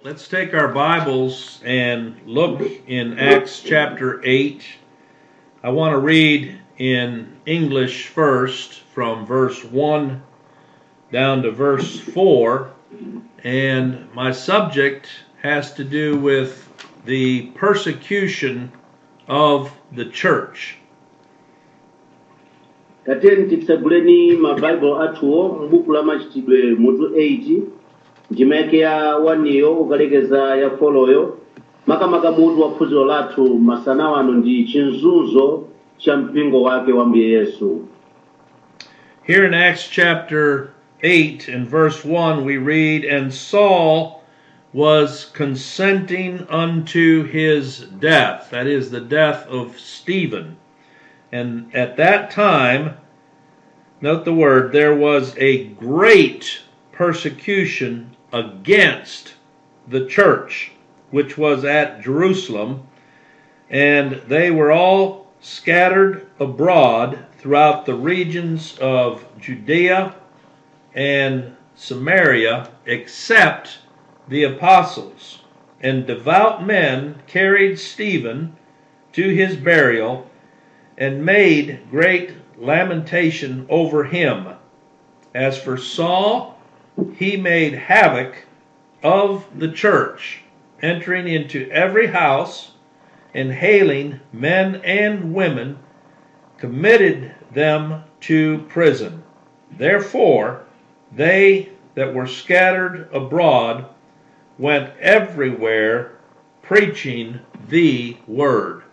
let's take our Bibles and look in Acts chapter 8. I want to read in English first from verse 1 down to verse 4. And my subject has to do with the persecution of the church. tateni titseguleni mabaibulo athuwo m'buku la machitidwe mutu 8 ndima yake ya waniyo ukalekeza ya foloyo makamaka mutu wa phunziro lathu masana wano ndi chinzunzo cha mpingo wake wa mbuye yesu Here in Acts chapter 8 and verse 1, we read, And Saul was consenting unto his death, that is, the death of Stephen. And at that time, note the word, there was a great persecution against the church, which was at Jerusalem, and they were all scattered abroad throughout the regions of Judea and Samaria, except the apostles. And devout men carried Stephen to his burial and made great lamentation over him. As for Saul, he made havoc of the church, entering into every house and hailing men and women, committed them to prison. Therefore, they that were scattered abroad went everywhere preaching the word.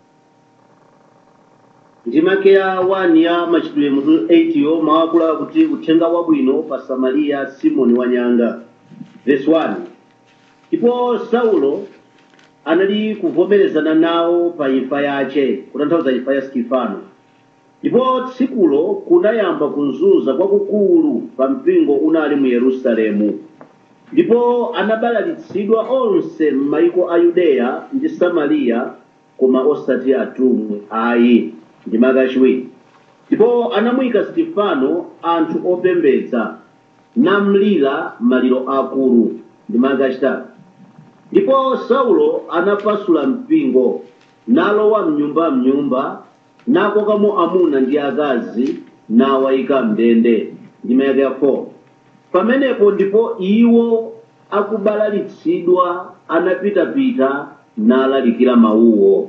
ndima yake ya 1 ya machitidwe mutu 8 yo mawakula kuti uthenga wabwino pa samariya simoni wanyanga verse 1 ndipo saulo anali kuvomerezana nawo pa imfa yace kutanthauza imfa ya sikifano ndipo tsikulo kunayamba kuzunza kwakukulu pa mpingo unali mu yerusalemu ndipo anabalalitsidwa onse m'mayiko a yudeya ndi samariya koma osati atumwi ayi ndi makachiwiri ndipo anamuyika sitifano anthu opembedza namlira maliro akulu ndi makachitatu ndipo saulo anapasula mpingo nalowa mnyumba mnyumba nakokamo amuna ndi akazi nawayika mndende ndi mayaka ya 4 pamenepo ndipo iwo akubalalitsidwa anapitapita nalalikira mawuwo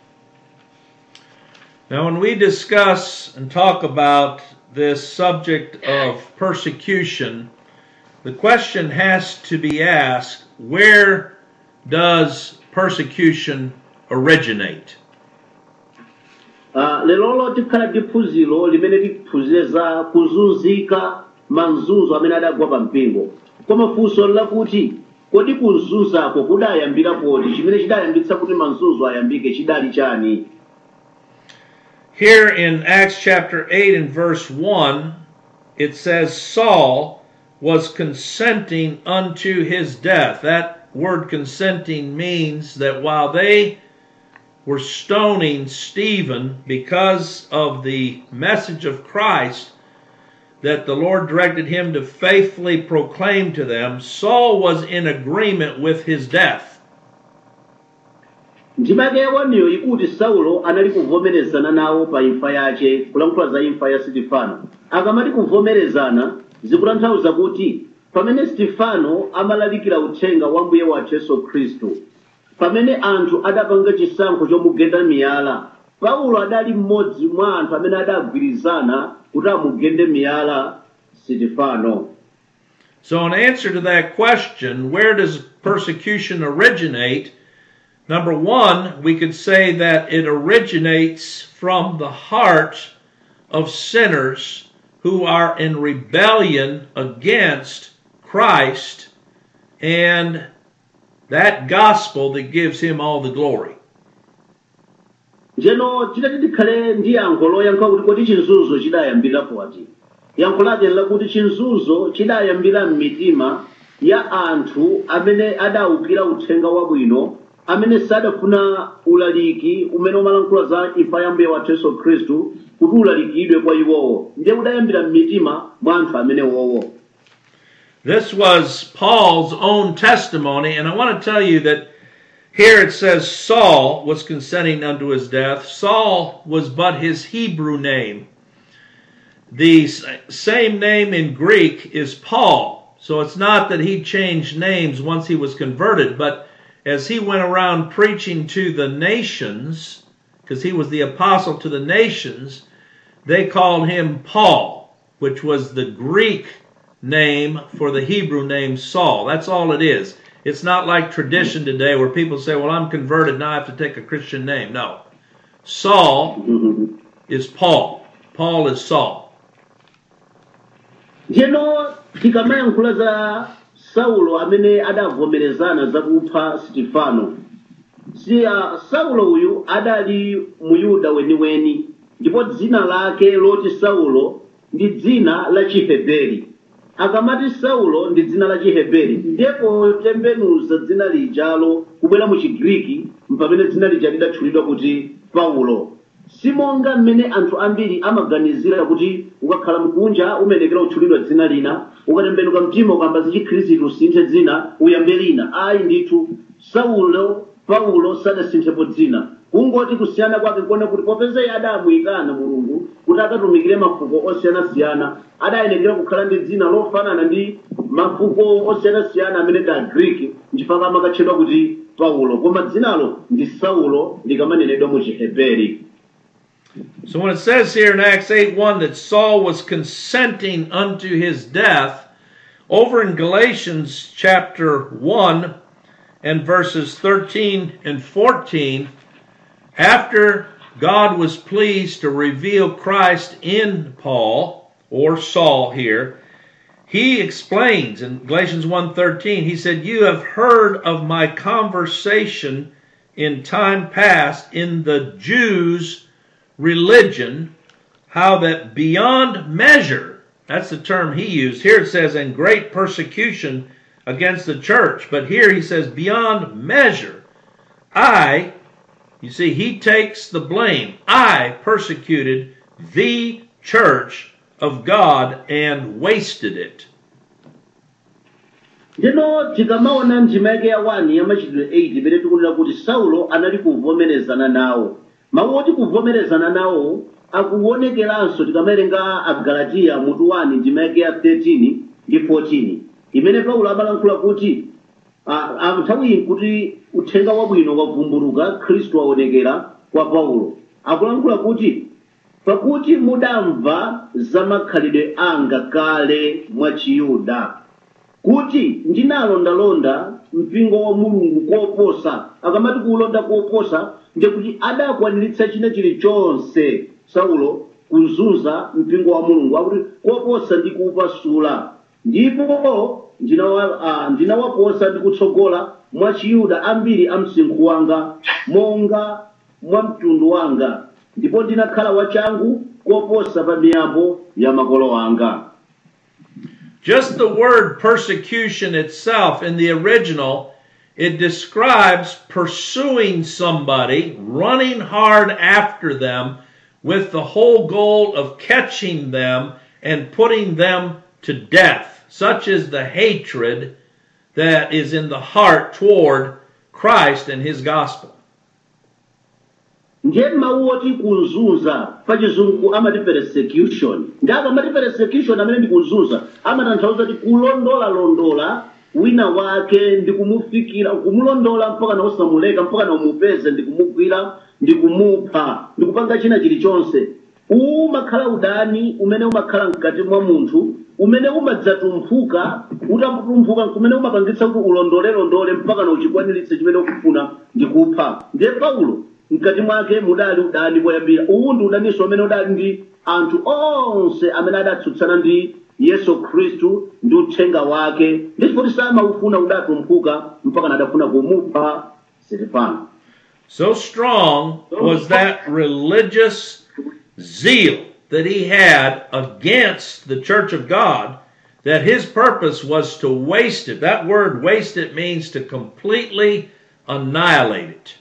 Now, when we discuss and talk about this subject of persecution, the question has to be asked where does persecution originate? Ah, lero tikhala ndi phunziro limene tiphunzire za kuzunzika mazunzo amene adagwa pa mpingo koma funso lakuti kodi kuzunzako kudayambira poti chimene chidayambitsa kuti mazunzo ayambike chidali chani Here in Acts chapter 8 and verse 1, it says Saul was consenting unto his death. That word consenting means that while they were stoning Stephen because of the message of Christ that the Lord directed him to faithfully proclaim to them, Saul was in agreement with his death. ndima yake yawaniyo ikuti saulo anali kuvomerezana nawo pa imfa yace kulankhula za imfa ya sitifano akamati kuvomerezana zikutanthauza kuti pamene sitifano amalalikira uthenga wa mbuye wathu yesu khristu pamene anthu adapanga chisankho chomugenda miyala paulo adali mmodzi mwa anthu amene adagwirizana kuti amugende miyala sitifano So, in answer to that question, where does persecution originate? Number one, we could say that it originates from the heart of sinners who are in rebellion against Christ and that gospel that gives him all the glory. njeno tidati tikhale ndi yankho loyankha kuti kodi chinzunzo chidayambira poti yankho lake lakuti chinzunzo chidayambira m'mitima ya anthu amene adawukira uthenga wabwino amene sadafuna ulaliki umene umalankhula za imfa ya mbuye wathu yesu khristu kuti ulalikidwe kwa iwowo ndiye udayambira m'mitima mwa anthu amene wowo This was Paul's own testimony, and I want to tell you that here it says Saul was consenting unto his death. Saul was but his Hebrew name. The s- same name in Greek is Paul. So it's not that he changed names once he was converted, but as he went around preaching to the nations, because he was the apostle to the nations, they called him Paul, which was the Greek name for the Hebrew name Saul. That's all it is. It's not like tradition today where people say, well, I'm converted, now I have to take a Christian name. No. Saul is Paul. Paul is Saul. njeno tikamayankhula za saulo amene adavomerezana za kupha sitifano si uh, saulo uyu adali muyuda weniweni ndipo dzina lake loti saulo ndi dzina la chiheberi akamati saulo ndi dzina la chiheberi ndipo tembenuza dzina lijalo kubwera mu chigriki mpamene dzina lija lidatchulidwa kuti paulo simonga mmene anthu ambiri amaganizira kuti ukakhala mkunja umenekera kutchulidwa dzina lina ukatembenuka mtima ukamba za chikhristu usinthe dzina uyambe lina ayi ndithu saulo paulo sadasinthepo dzina kungoti kusiyana kwake kuona kuti popeza iye adamuyitana mulungu kuti akatumikire mafuko osiyanasiyana adayenekera kukhala ndi dzina lofanana ndi mafuko osiyanasiyana amene ndi agriki nchifukwa amakatchedwa kuti paulo koma dzinalo ndi saulo likamanenedwa mu chiheberi So when it says here in Acts 8 1 that Saul was consenting unto his death, over in Galatians chapter 1 and verses 13 and 14, after God was pleased to reveal Christ in Paul or Saul here, he explains in Galatians 1:13 he said you have heard of my conversation in time past in the Jews religion how that beyond measure that's the term he used here it says in great persecution against the church but here he says beyond measure I you see he takes the blame I persecuted the church of God and wasted it ndino tikamaona ndima yake ya 1 ya machitidwe 8 imene tikunena kuti saulo anali kuvomerezana nawo mawu oti kuvomerezana nawo akuonekeranso tikamawerenga agalatiya mutu 1 ndima yake ya 13 ndi 14 imene paulo amalankhula kuti ah, ah, nthawi iyi kuti uthenga wabwino wavumbuluka khristu waonekera kwa paulo akulankhula kuti pakuti mudamva za makhalidwe anga kale mwa chiyuda kuti ndinalondalonda mpingo wa mulungu koposa akamati kuulonda koposa ndikuti adakwaniritsa china chilichonse saulo kuzunza mpingo wa mulungu akuti koposa ndi kuupasula ndipo ndinawa- ah, ndinawaposa ndi kutsogola mwa chiyuda ambiri a msinkhu wanga monga mwa mtundu wanga ndipo ndinakhala wachangu koposa pa miyambo ya makolo anga Just the word persecution itself in the original, it describes pursuing somebody, running hard after them with the whole goal of catching them and putting them to death. Such is the hatred that is in the heart toward Christ and his gospel. ndiye mawu oti kuzunza pachizungu amati persecution ndi akamati persecution amene ndi kuzunza amatanthauza kuti kulondolalondola wina wake ndi kumufikira kumulondola mpaka na usamuleka mpaka na umupeze ndi kumugwira ndi kumupha ndi kupanga china chilichonse uwu umakhala udani umene umakhala mkati mwa munthu umene umadzatumphuka utatumphuka kumene umapangitsa kuti ulondolelondole mpaka na uchikwaniritse chimene ukufuna ndi kupha ndiye paulo mkati mwake mudali udani poyambira uwu ndi udaninso amene udali ndi anthu onse amene adatsutsana ndi yesu khristu ndi uthenga wake ndifoti samaufuna udatumphuka mpaka nadafuna kumupha sitifano So strong was that religious zeal that he had against the church of God that his purpose was to waste it. That word waste it means to completely annihilate it.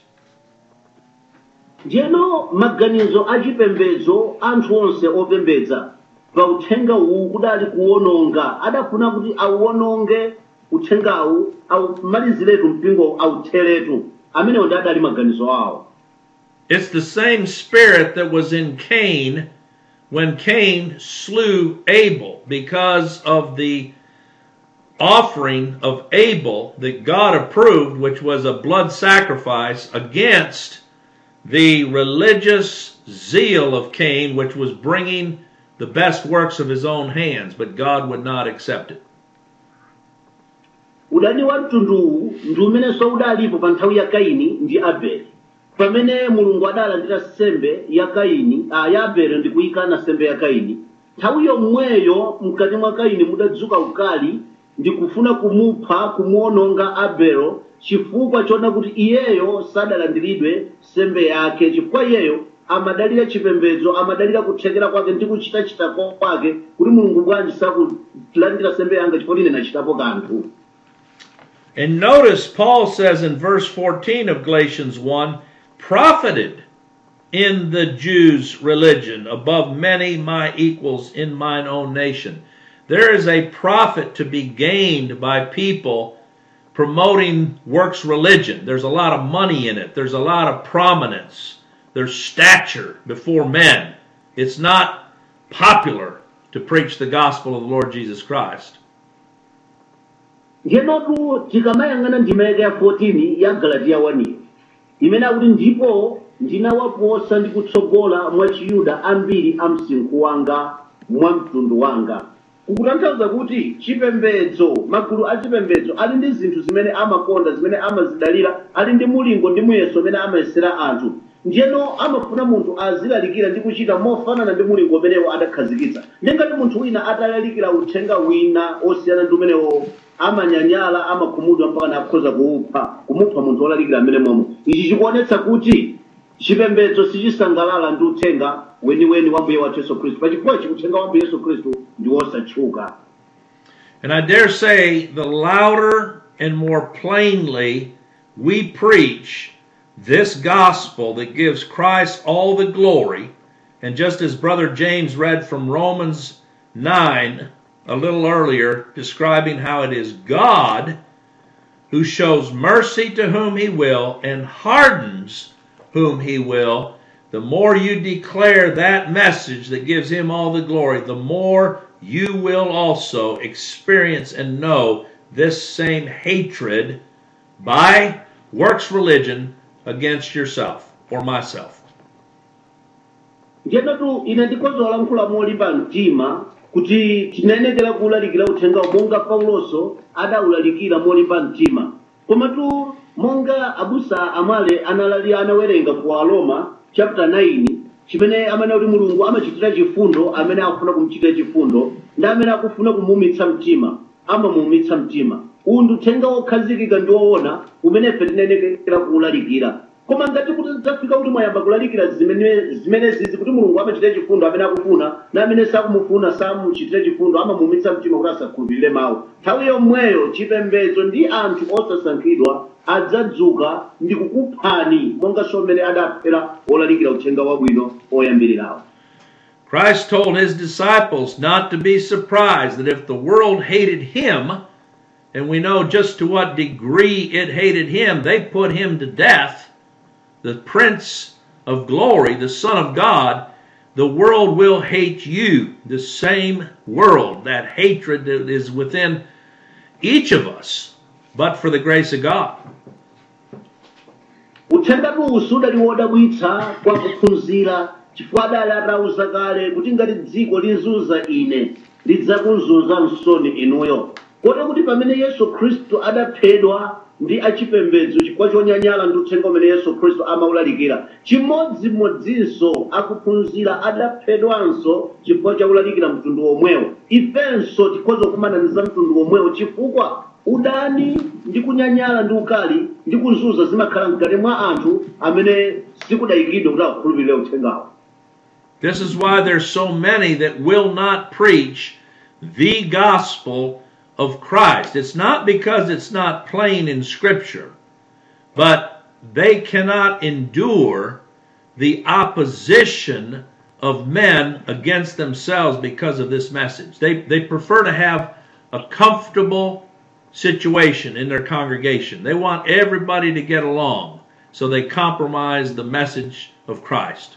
ndiyeno maganizo achipembedzo anthu onse opembedza pa uthenga uwu kudali kuwononga adafuna kuti auwononge uthengawu aumaliziretu mpingo autheretu amenewo ndi adali maganizo awo It's the same spirit that was in Cain when Cain slew Abel because of the offering of Abel that God approved, which was a blood sacrifice, against the religious zeal of Cain, which was bringing the best works of his own hands, but God would not accept it. udani wa mtunduwu ndi umenenso udalipo pa nthawi ya kaini ndi abele pamene mulungu adalandira nsembe ya kaini ah, ya abele ndi kuyikana nsembe ya kaini nthawi yomweyo mkati mwa kaini mudadzuka ukali ndi kufuna kumupha kumuwononga abele chifukwa chona kuti iyeyo sadalandiridwe nsembe yake chifukwa iyeyo amadalira chipembedzo amadalira kuthekera kwake ndi kuchitachita kwake kuti mulungu bwanji sakulandira nsembe yanga chifukwa ine nachitapo kanthu And notice Paul says in verse 14 of Galatians 1 profited in the Jews' religion above many my equals in mine own nation. There is a profit to be gained by people promoting works religion. There's a lot of money in it, there's a lot of prominence, there's stature before men. It's not popular to preach the gospel of the Lord Jesus Christ. ngenotu tikamayang'ana ndima yake ya 14 ya galatiya 1 imene akuti ndipo ndinawaposa ndi kutsogola mwa chiyuda ambiri a msinkhu wanga mwa mtundu wanga kukutanthauza kuti chipembedzo magulu a chipembedzo ali ndi zinthu zimene amakonda zimene amazidalira ali ndi mulingo ndi muyeso umene amayesera anthu ndiyeno amafuna munthu azilalikira ndi kuchita mofanana ndi mulingo umenewo adakhazikitsa ndengati munthu wina atalalikira uthenga wina osiyana ndi umenewo amanyanyala amakhumudwa mpaka nakhoza kuupha kumupha munthu wolalikira amene momwe ichi chikuonetsa kuti chipembedzo sichisangalala ndi uthenga weniweni wa mbuye wathu yesu khristu pachifukwa chi uthenga wa mbuye yesu khristu ndi wosatchuka And I dare say the louder and more plainly we preach this gospel that gives Christ all the glory, and just as Brother James read from Romans 9 a little earlier, describing how it is God who shows mercy to whom he will and hardens whom he will, the more you declare that message that gives him all the glory, the more you will also experience and know this same hatred by works religion against yourself or myself. ndiyenatu ine ndikhoza kulankhula molimba mtima kuti tinenekera kuwulalikira uthenga monga pauloso adawulalikira molimba mtima komatu monga abusa amale analali anawerenga ku aroma chapter 9 chimene amene kuti mulungu amachitira chifundo amene akufuna kumuchitira chifundo ndi amene akufuna kumuumitsa mtima amamuumitsa mtima uwu ndi uthenga wokhazikika ndi woona umene ife tinenekera kuwulalikira koma ngati kuti tafika kuti mwayamba kulalikira zimene zimene zizi kuti mulungu amachitira chifundo amene akufuna na amene sakumufuna samuchitira chifundo amamuumitsa mtima kuti asakhulupirire mawu nthawi yomweyo chipembedzo ndi anthu osasankhidwa adzadzuka ndi kukuphani monga mmene adaphera olalikira uthenga wabwino oyambirirawo Christ told his disciples not to be surprised that if the world hated him, and we know just to what degree it hated him, they put him to death, the Prince of Glory, the Son of God, the world will hate you. The same world, that hatred that is within each of us, but for the grace of God. uthenga uwu udali wodabwitsa kwa kuphunzira chifukwa adali atauza kale kuti ngati dziko linzunza ine lidzakuzunza msoni inuyo kote kuti pamene yesu khristu adaphedwa ndi achipembedzo chifukwa chonyanyala ndi uthenga umene yesu khristu amawulalikira chimodzimodzinso akuphunzira adaphedwanso chifukwa chakulalikira mtundu womwewo ifenso tikhoza kukumana ndi za mtundu womwewo chifukwa udani ndi kunyanyala ndi ukali ndi kuzunza zimakhala mkati mwa anthu amene sikudayikidwa kuti akukhulupirire uthengawo This is why there's so many that will not preach the gospel of Christ. It's not because it's not plain in Scripture, but they cannot endure the opposition of men against themselves because of this message. They, they prefer to have a comfortable situation in their congregation. They want everybody to get along, so they compromise the message of Christ.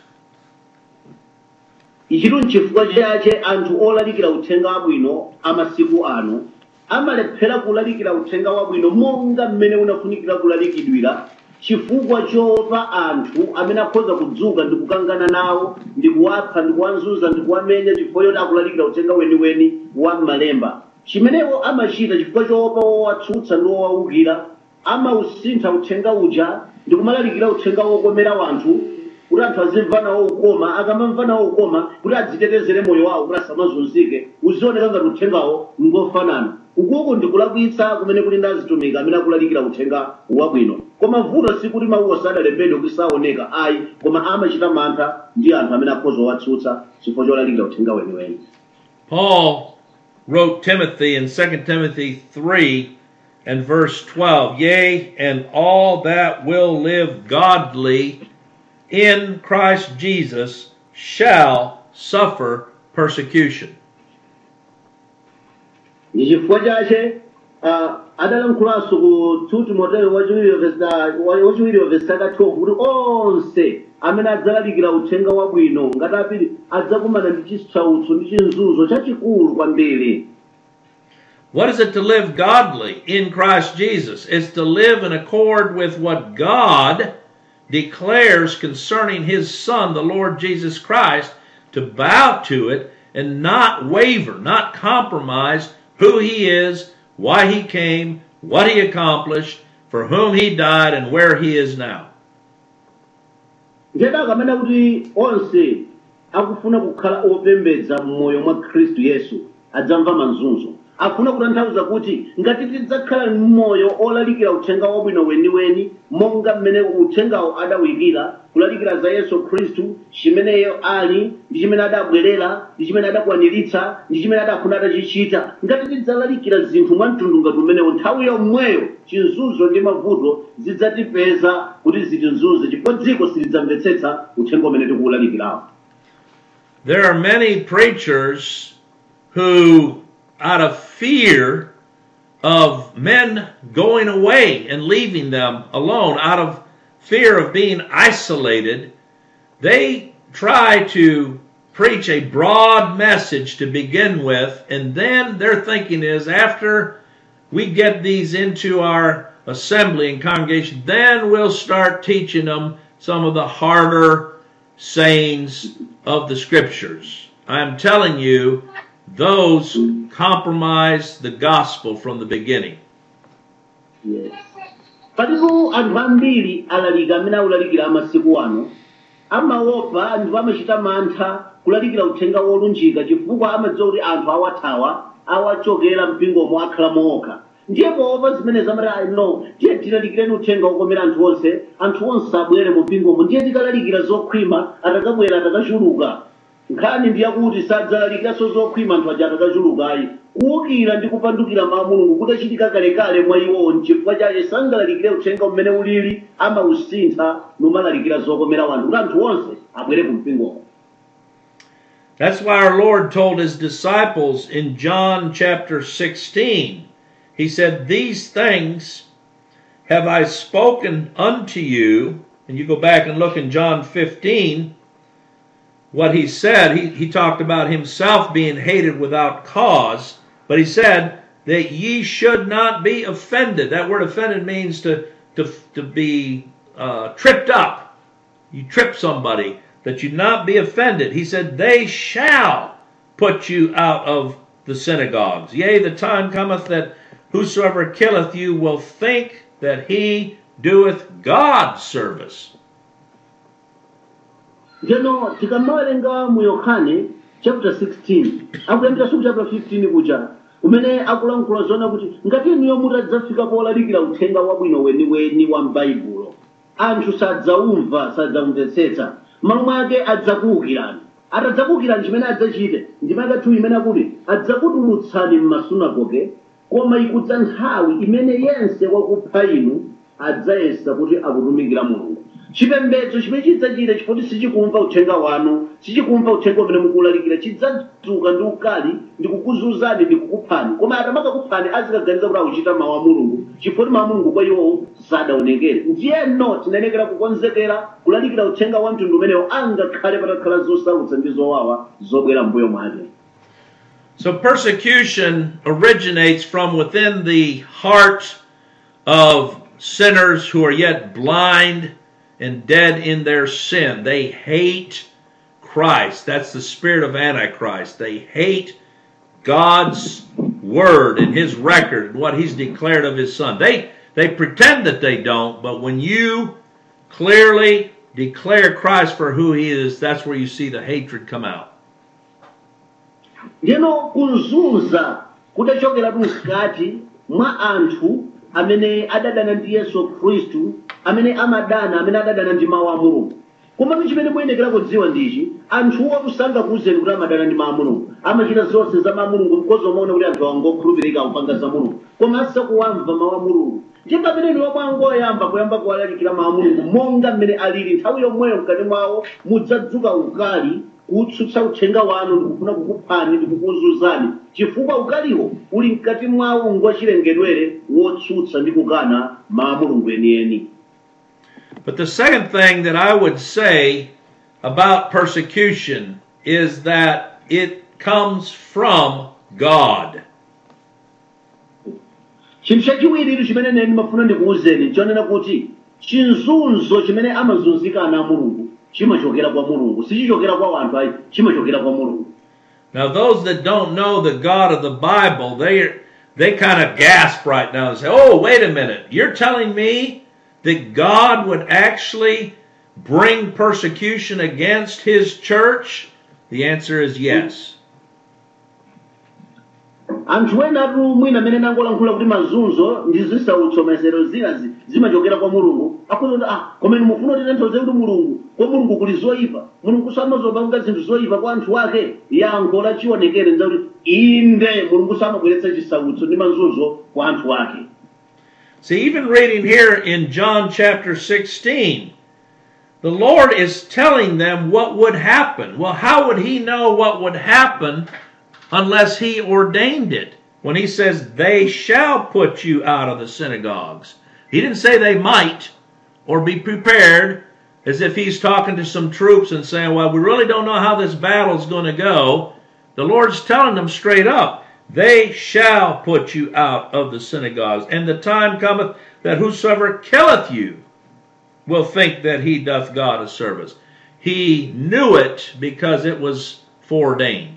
ichitu nchifukwa chache anthu olalikira uthenga wabwino amasiku ano amalephera kulalikira uthenga wabwino monga mmene unafunikira kulalikidwira chifukwa choopa anthu amene akhoza kudzuka ndi kukangana nawo ndi kuwapha ndi kuwazunza ndi kuwamenya chifukwa choti akulalikira uthenga weniweni wa m'malemba chimenewo amachita chifukwa choopa wowatsutsa ndi wowawukira amausintha uthenga uja ndi kumalalikira uthenga wokomera wanthu kuti anthu azimva nawo ukoma akamamva nawo ukoma kuti adzitetezere moyo wawo kuti asamazunzike uzioneka ngati uthengawo ngofanana ukuku ndikulakwitsa kumene kuli ndi azitumiki amene akulalikira uthenga wabwino koma vuto sikuti mawuwo sadalembedwe kuti saoneka ayi koma amachita mantha ndi anthu amene akhoza owatsutsa chifukwa cholalikira uthenga weniweni Paul wrote Timothy in 2 Timothy 3 and verse 12 Yea, and all that will live godly in Christ Jesus shall suffer persecution. ndi chifukwa chache ah, adalankhulaso ku 2 timoteyo wachiwiri verse- wa- wachiwiri wa vesi 12 kuti onse amene adzalalikira uthenga wabwino ngati apiri adzakumana ndi chisautso ndi chinzunzo chachikulu kwambiri What is it to live godly in Christ Jesus? It's to live in accord with what God declares concerning His Son, the Lord Jesus Christ, to bow to it and not waver, not compromise who He is, why He came, what He accomplished, for whom He died, and where He is now. ndiyeda akamena kuti onse akufuna kukhala opembedza m'moyo mwa khristu yesu adzamva mazunzo akufuna kutanthauza kuti ngati tidzakhala m'moyo olalikira uthenga wabwino weniweni monga mmene uthengawo adawikira kulalikira za yesu khristu chimeneyo ali ndi chimene adabwerera ndi chimene adakwaniritsa ndi chimene adafuna atachichita ngati tidzalalikira zinthu mwa mtundu ngati umenewo nthawi yomweyo chinzunzo ndi mavuto zidzatipeza kuti zitinzunze chifukwa dziko silidzamvetsetsa uthenga umene tikuwulalikirawo There are many preachers who, out of fear of men going away and leaving them alone, out of fear of being isolated, they try to preach a broad message to begin with, and then their thinking is after we get these into our assembly and congregation, then we'll start teaching them some of the harder sayings of the scriptures. I'm telling you, those compromise the gospel from the beginning. palipo anthu ambiri alalika amene akulalikira amasiku ano amaopa ndipo amachita mantha kulalikira uthenga wolunjika chifukwa amadziwa kuti anthu awathawa awachokera mpingomo akhala mookha ndiye poopa zimene zamati "Ah, no tiye tilalikireni uthenga wokomera anthu onse anthu onse abwere mu mpingomo ndiye tikalalikira zokhwima atakabwera atakachuluka nkhani ndiyakuti sadzalalikiranso zokhwima anthu aja atakachulukayi kuwukira ndi kupandukira mawu a mulungu kudachitika kalekale mwa iwowo nchifukwa chache sangalalikire uthenga umene ulili amausintha numalalikira zokomera wanthu kuti anthu onse abwere ku mpingomo That's why our Lord told his disciples in John chapter 16, he said, These things have I spoken unto you. And you go back and look in John 15, what he said, he, he talked about himself being hated without cause, but he said that ye should not be offended. That word offended means to, to, to be uh, tripped up. You trip somebody, that you not be offended. He said, They shall put you out of the synagogues. Yea, the time cometh that whosoever killeth you will think that he doeth God's service. njeno tikamawerenga mu yohane chapter 16 akuyambira ku chapter 15 kuja umene akulankhula zona kuti ngati inuyo mutadzafika polalikira uthenga wabwino weniweni wa m'baibulo anthu sadzaumva sadzamvetsetsa malo mwake adzakuwukirani atadzakuwukirani chimene adzachite ndimake 2 imene akuti adzakutulutsani m'masunagoge koma ikudza nthawi imene yense wakupha inu adzayesa kuti akutumikira mulungu chipembedzo chimene chidzachita chifukwa sichikumva uthenga wanu sichikumva uthenga umene mukulalikira chidzadzuka ndi ukali ndi kukuzunzani ndi kukuphani koma atamakakuphani azikaganiza kuti akuchita mawu a mulungu chifukwa mawu a mulungu kwa iwowo sadaonekere ndiyeno tinayenekera kukonzekera kulalikira uthenga wa mtundu umenewo angakhale patakhala zosautsa ndi zowawa zobwera mbuyo mwake So persecution originates from within the heart of sinners who are yet blind and dead in their sin. They hate Christ. That's the spirit of Antichrist. They hate God's word and his record and what he's declared of his son. They they pretend that they don't, but when you clearly declare Christ for who he is, that's where you see the hatred come out. ndino kuzunza kutachokera mkati mwa anthu amene adadana ndi yesu khristu amene amadana amene adadana ndi mawu a mulungu komatu chimene muyenekera kudziwa ndichi anthuwo kusangakuwuzeni kuti amadana ndi mawu a mulungu amachita zonse za mawu a mulungu mkozi umaona kuti anthu angokhulupirika akupanga za mulungu koma asakuwamva mawu a mulungu ndipo pamene iwo mwangoyamba kuyamba kuwalalikira mawu a mulungu monga mmene alili nthawi yomweyo mkati mwawo mudzadzuka ukali kutsutsa uthenga wanu ndikufuna kukuphani ndikukuzunzani chifukwa ukaliwo uli mkati mwawo ngwachilengedwere wotsutsa ndi kukana mawu a mulungu enieni But the second thing that I would say about persecution is that it comes from God. chinthu chachiwiri chimene neni mafuna ndikuwuzeni chonena kuti chinzunzo chimene amazunzika ana a mulungu chimachokera kwa mulungu sichichokera kwa wanthu ayi chimachokera kwa mulungu Now, those that don't know the God of the Bible, they they kind of gasp right now and say, "Oh, wait a minute! You're telling me that God would actually bring persecution against His church?" The answer is yes. anthu ena atu mwina amene nangolankhula kuti mazunzo ndi zisautso mayesero zinazi zimachokera kwa mulungu akuti kuti ah komeni mufuna kuti tanthauze kuti mulungu kwa mulungu kuli zoyipa mulungu samazopanga zinthu zoyipa kwa anthu ake yankho lachionekere nzakuti inde mulungu samabweretsa chisautso ndi mazunzo kwa anthu ake See, even reading here in John chapter 16, the Lord is telling them what would happen. Well, how would He know what would happen unless He ordained it? When He says, They shall put you out of the synagogues. He didn't say they might or be prepared as if He's talking to some troops and saying, Well, we really don't know how this battle's going to go. The Lord's telling them straight up, they shall put you out of the synagogues, and the time cometh that whosoever killeth you will think that he doth God a service. He knew it because it was foreordained.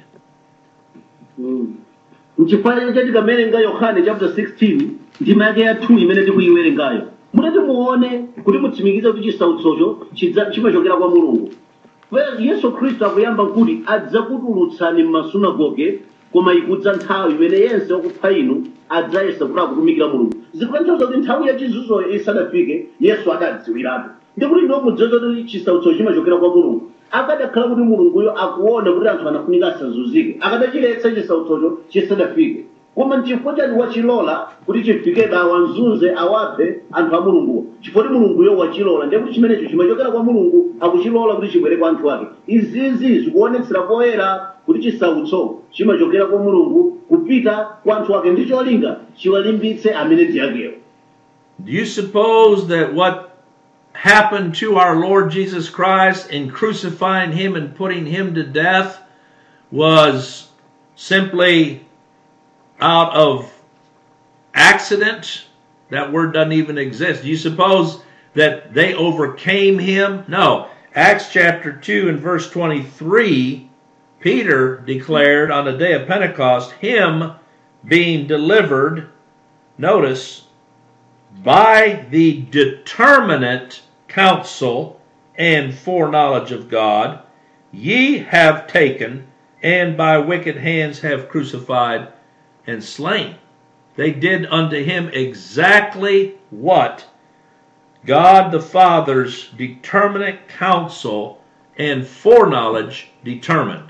mchifukwa chati kamenenga yohane chapter 16 ndima yake ya 2 imene tikuyiwerengayo mutati muone kuti mutsimikize kuti chisautsocho chidza- chimachokera kwa mulungu Well, yesu khristu akuyamba kuti adzakutulutsani m'masunagoge koma ikudza nthawi imene yense wakupha inu adzayesa kuti akutumikira mulungu zikutanthauza kuti nthawi yachizunzoyo isanafike yesu adadziwirapo ndikuti ndo mudziwa kuti chisautso chimachokera kwa mulungu akadakhala kuti mulunguyo akuona kuti anthu anafunika asazunzike akadachiletsa chisautsocho chisanafike koma nchifukwa chani wachilola kuti chifike dawa nzunze awaphe anthu a mulunguwo chifukwa kuti mulunguyo wachilola ndiye kuti chimenecho chimachokera kwa mulungu akuchilola kuti chibwere kwa anthu ake izizi zikuonetsera poyera kuti chisautso chimachokera kwa mulungu kupita kwa anthu ake ndi cholinga chiwalimbitse amene ndi akewo Do you suppose that what happened to our Lord Jesus Christ in crucifying him and putting him to death was simply out of accident? That word doesn't even exist. Do you suppose that they overcame him? No. Acts chapter 2 and verse 23, Peter declared on the day of Pentecost, him being delivered, notice, by the determinate counsel and foreknowledge of God, ye have taken, and by wicked hands have crucified and slain. They did unto him exactly what God the Father's determinate counsel and foreknowledge determined.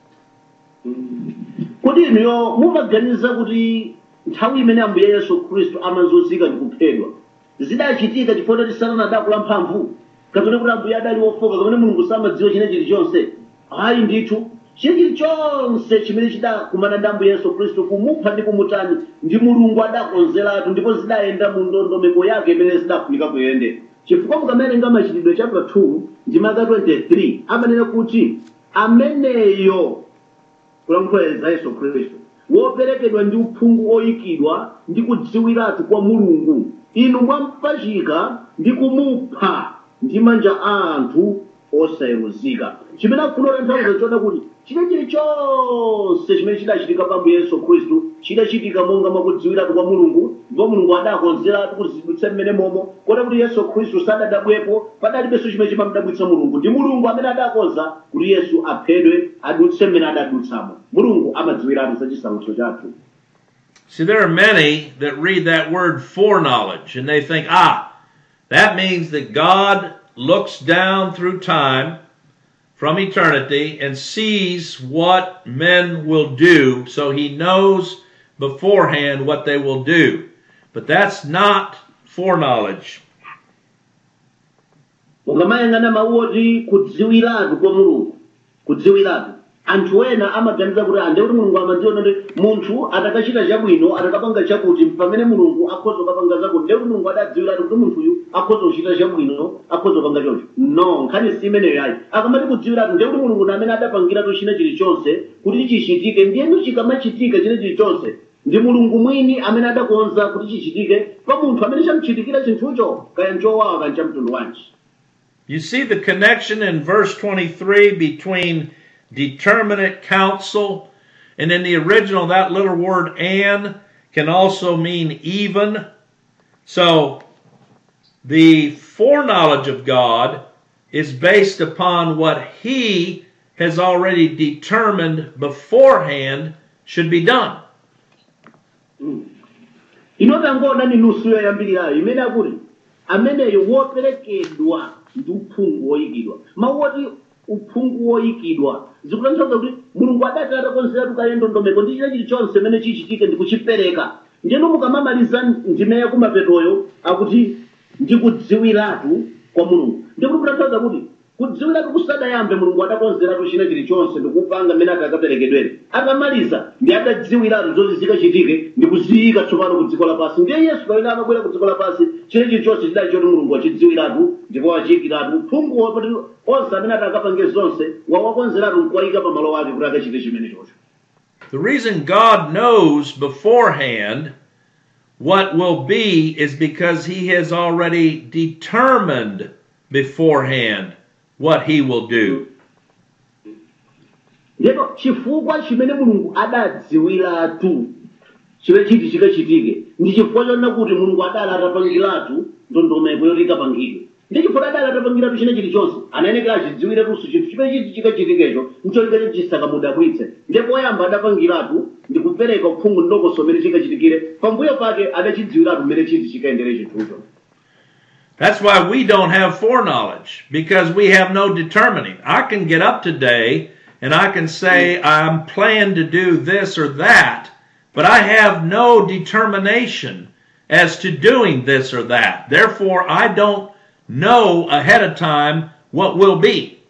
kuti inuyo mumaganiza kuti nthawi imene ambuye yesu khristu amazunzika ndi kuphedwa zidachitika chifukwa kuti satana adakula mphamvu kapena kuti ambuye adali wofoka kapena mulungu samadziwa china chilichonse ayi ndithu china chilichonse chimene chidakumana ndi ambuye yesu khristu kumupha ndi kumutani ndi mulungu adakonzeratu ndipo zidayenda mu ndondomeko yake imene zidafunika kuyendera chifukwa mukamawerenga machitidwe chapter 2 ndi maka 23 amanena kuti ameneyo kulankhula za yesu khristu woperekedwa ndi uphungu oyikidwa ndi kudziwiratu kwa mulungu inu mwampachika ndi kumupha ndi manja a anthu osayeruzika chimene akufuna kutanthauza chona kuti china chilichonse chimene chidachitika pa ambuye yesu khristu chidachitika monga mwakudziwiratu kwa mulungu ndipo mulungu adakonzeratu kuzidutsa mmene momo kota kuti yesu khristu sadadabwepo padalibenso chimene chimamdabwitsa mulungu ndi mulungu amene adakonza kuti yesu aphedwe adutse mmene adadutsamo mulungu amadziwiratu za chisautso chathu See, there are many that read that word foreknowledge and they think, ah, that means that God looks down through time from eternity and sees what men will do, so he knows beforehand what they will do. But that's not foreknowledge. mukamayang'ana mawu oti kudziwiratu kwa mulungu kudziwiratu anthu ena amaganiza kuti ande kuti mulungu amadziona kuti munthu atakachita chabwino atakapanga chakuti pamene mulungu akhoza kupanga zakuti ndiye kuti mulungu adadziwiratu kuti munthuyu akhoza kuchita chabwino akhoza kupanga choncho no nkhani si imeneyo ayi akamati kudziwiratu ndiye kuti mulungu ndi amene adapangiratu china chilichonse kuti chichitike ndiyenu chikamachitika china chilichonse ndi mulungu mwini amene adakonza kuti chichitike pa munthu amene chamuchitikira chinthucho kaya nchowawa kaya chamtundu wanji You see the connection in verse 23 between determinate counsel and in the original, that little word and can also mean even. So the foreknowledge of God is based upon what He has already determined beforehand should be done. inotangoona ni nusu yoyambirirayo imene akuti ameneyo woperekedwa ndi uphungu woyikidwa mawu oti uphungu woyikidwa zikutanthauza kuti mulungu adati atakonzeratu kale ndondomeko ndi china chilichonse imene chichitike ndi kuchipereka ndiyeno mukamamaliza ndime yakumapetoyo akuti ndikudziwiratu kwa mulungu ndikuti kutanthauza kuti kudziwiratu kusadayambe mulungu adakonzeratu china chilichonse ndikupanga mmene ati akaperekedwere atamaliza ndi adadziwiratu zoti zikachitike ndi kuziyika tsopano ku dziko lapansi ndiye yesu pamene amabwera ku dziko lapansi china chilichonse chidali choti mulungu wachidziwiratu ndipo wachiyikiratu uphungu wapoti onse amene ati akapange zonse wawakonzeratu nkuwayika pa malo ake kuti akachite chimene chocho The reason God knows beforehand what will be is because He has already determined beforehand what He will do. ndipo chifukwa chimene mulungu adadziwiratu chimene chiti chikachitike ndi chifukwa chonena kuti mulungu adali atapangiratu ndondomeko yoti ikapangidwe ndi chifukwa adali atapangiratu china chilichonse anayenekera achidziwiretunso chinthu chimene chiti chikachitikecho ncholinga chisakamudabwitse ndipo poyamba adapangiratu ndi kupereka uphungu ndokoso mmene chikachitikire pambuyo pake adachidziwiratu mmene chiti chikayendere chinthucho That's why we don't have foreknowledge because we have no determining. I can get up today and I can say I'm planned to do this or that, but I have no determination as to doing this or that. Therefore, I don't know ahead of time what will be.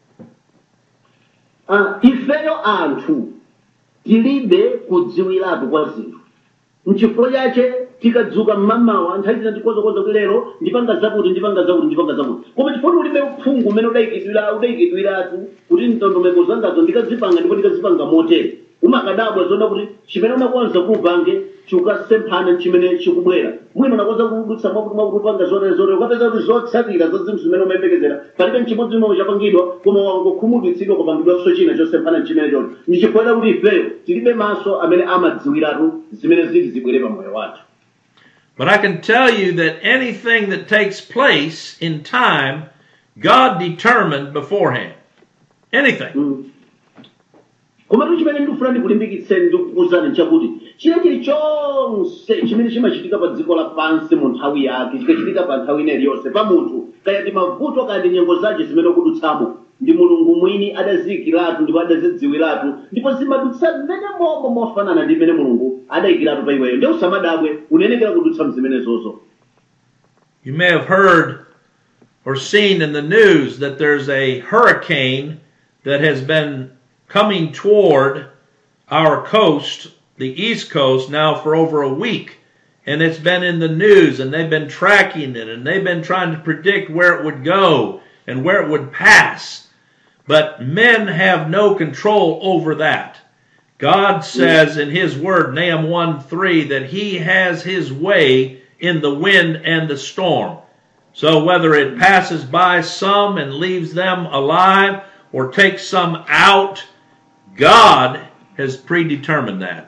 Ah, ifeyo anthu tilibe kudziwiratu kwa zinthu mchifukwa chache tikadzuka mmamawa nthawi zina tikozokoza kuti lero ndipanga zakuti ndipanga zakuti ndipanga zakuti koma chifukwa ulibe uphungu umene udayikidwira udayikidwiratu kuti ndondomeko zangazo ndikazipanga ndipo ndikazipanga motere umakadabwa zona kuti chimene unakonza kuupange chikukasemphana chimene chikubwera mwina unakonza kudutsa mwakuti mwakuti upanga zotere zotere ukapeza kuti zotsatira za zinthu zimene umayembekezera palibe nchimodzi chimwe chapangidwa koma wangokhumudwitsidwa kupangidwanso china chosemphana chimene chocho ndi chifukwa kuti ifeyo tilibe maso amene amadziwiratu zimene zili zibwere pa moyo wathu But I can tell you that anything that takes place in time, God determined beforehand. Anything. koma tu chimene ndikufuna ndikulimbikitseni ndikukuwuzani nchakuti china chilichonse chimene chimachitika pa dziko lapansi mu nthawi yake chikachitika pa nthawi ina iliyonse pa munthu kaya ndi mavuto kaya ndi nyengo zake zimene ukudutsamo ndi mulungu mwini adaziyikiratu ndipo adazidziwiratu ndipo zimadutsa mmene momwe mofanana ndi mmene mulungu adayikiratu pa iweyo ndi usamadabwe unenekera kudutsa mzimenezozo You may have heard or seen in the news that there's a hurricane that has been coming toward our coast, the East Coast, now for over a week. And it's been in the news, and they've been tracking it, and they've been trying to predict where it would go and where it would pass. But men have no control over that. God says in His Word, Nahum 1 3, that He has His way in the wind and the storm. So whether it passes by some and leaves them alive or takes some out, God has predetermined that.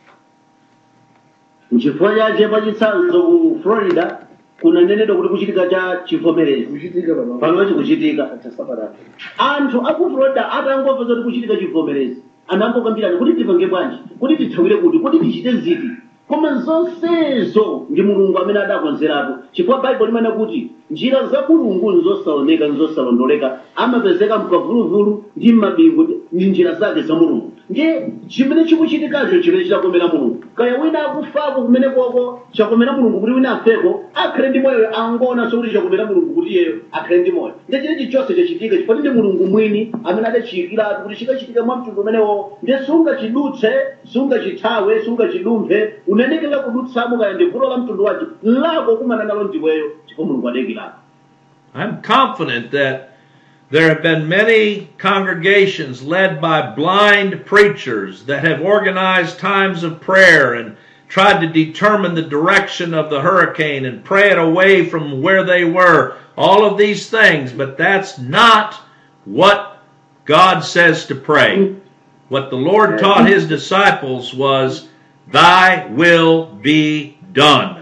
nchifukwa chache pachitsanzo ku florida kunanenedwa kuti kuchitika cha chivomerezi kuchitika pano pamene chikuchitika sabata anthu aku florida atangomva kuti kuchitika chivomerezi anangokambirana kuti tipange bwanji kuti tithawire kuti kuti tichite ziti koma zonsezo ndi mulungu amene adakonzeratu chifukwa baibulo limene kuti njira za mulungu nzosaoneka nzosalondoleka amapezeka mkavuluvulu ndi m'mabingu ndi njira zake za mulungu ndiye chimene chikuchitikacho chimene chidakomera mulungu kaya wina akufako kumene koko chakomera mulungu kuti wina afeko akhale ndi moyo angoonanso kuti chakomera mulungu kuti iyeyo akhale ndi moyo ndiye chinechi chonse chachitika chifukwa ndi mulungu mwini amene adachiyikiratu kuti chikachitika mwa mtundu umenewo ndiye sungachidutse sungachithawe sungachidumphe unenekera kudutsamo kaya ndi vuto la mtundu wacho lako kumana nalo ndiweyo chifukwa mulungu adekirako I'm confident that there have been many congregations led by blind preachers that have organized times of prayer and tried to determine the direction of the hurricane and pray it away from where they were. All of these things, but that's not what God says to pray. What the Lord taught his disciples was, Thy will be done.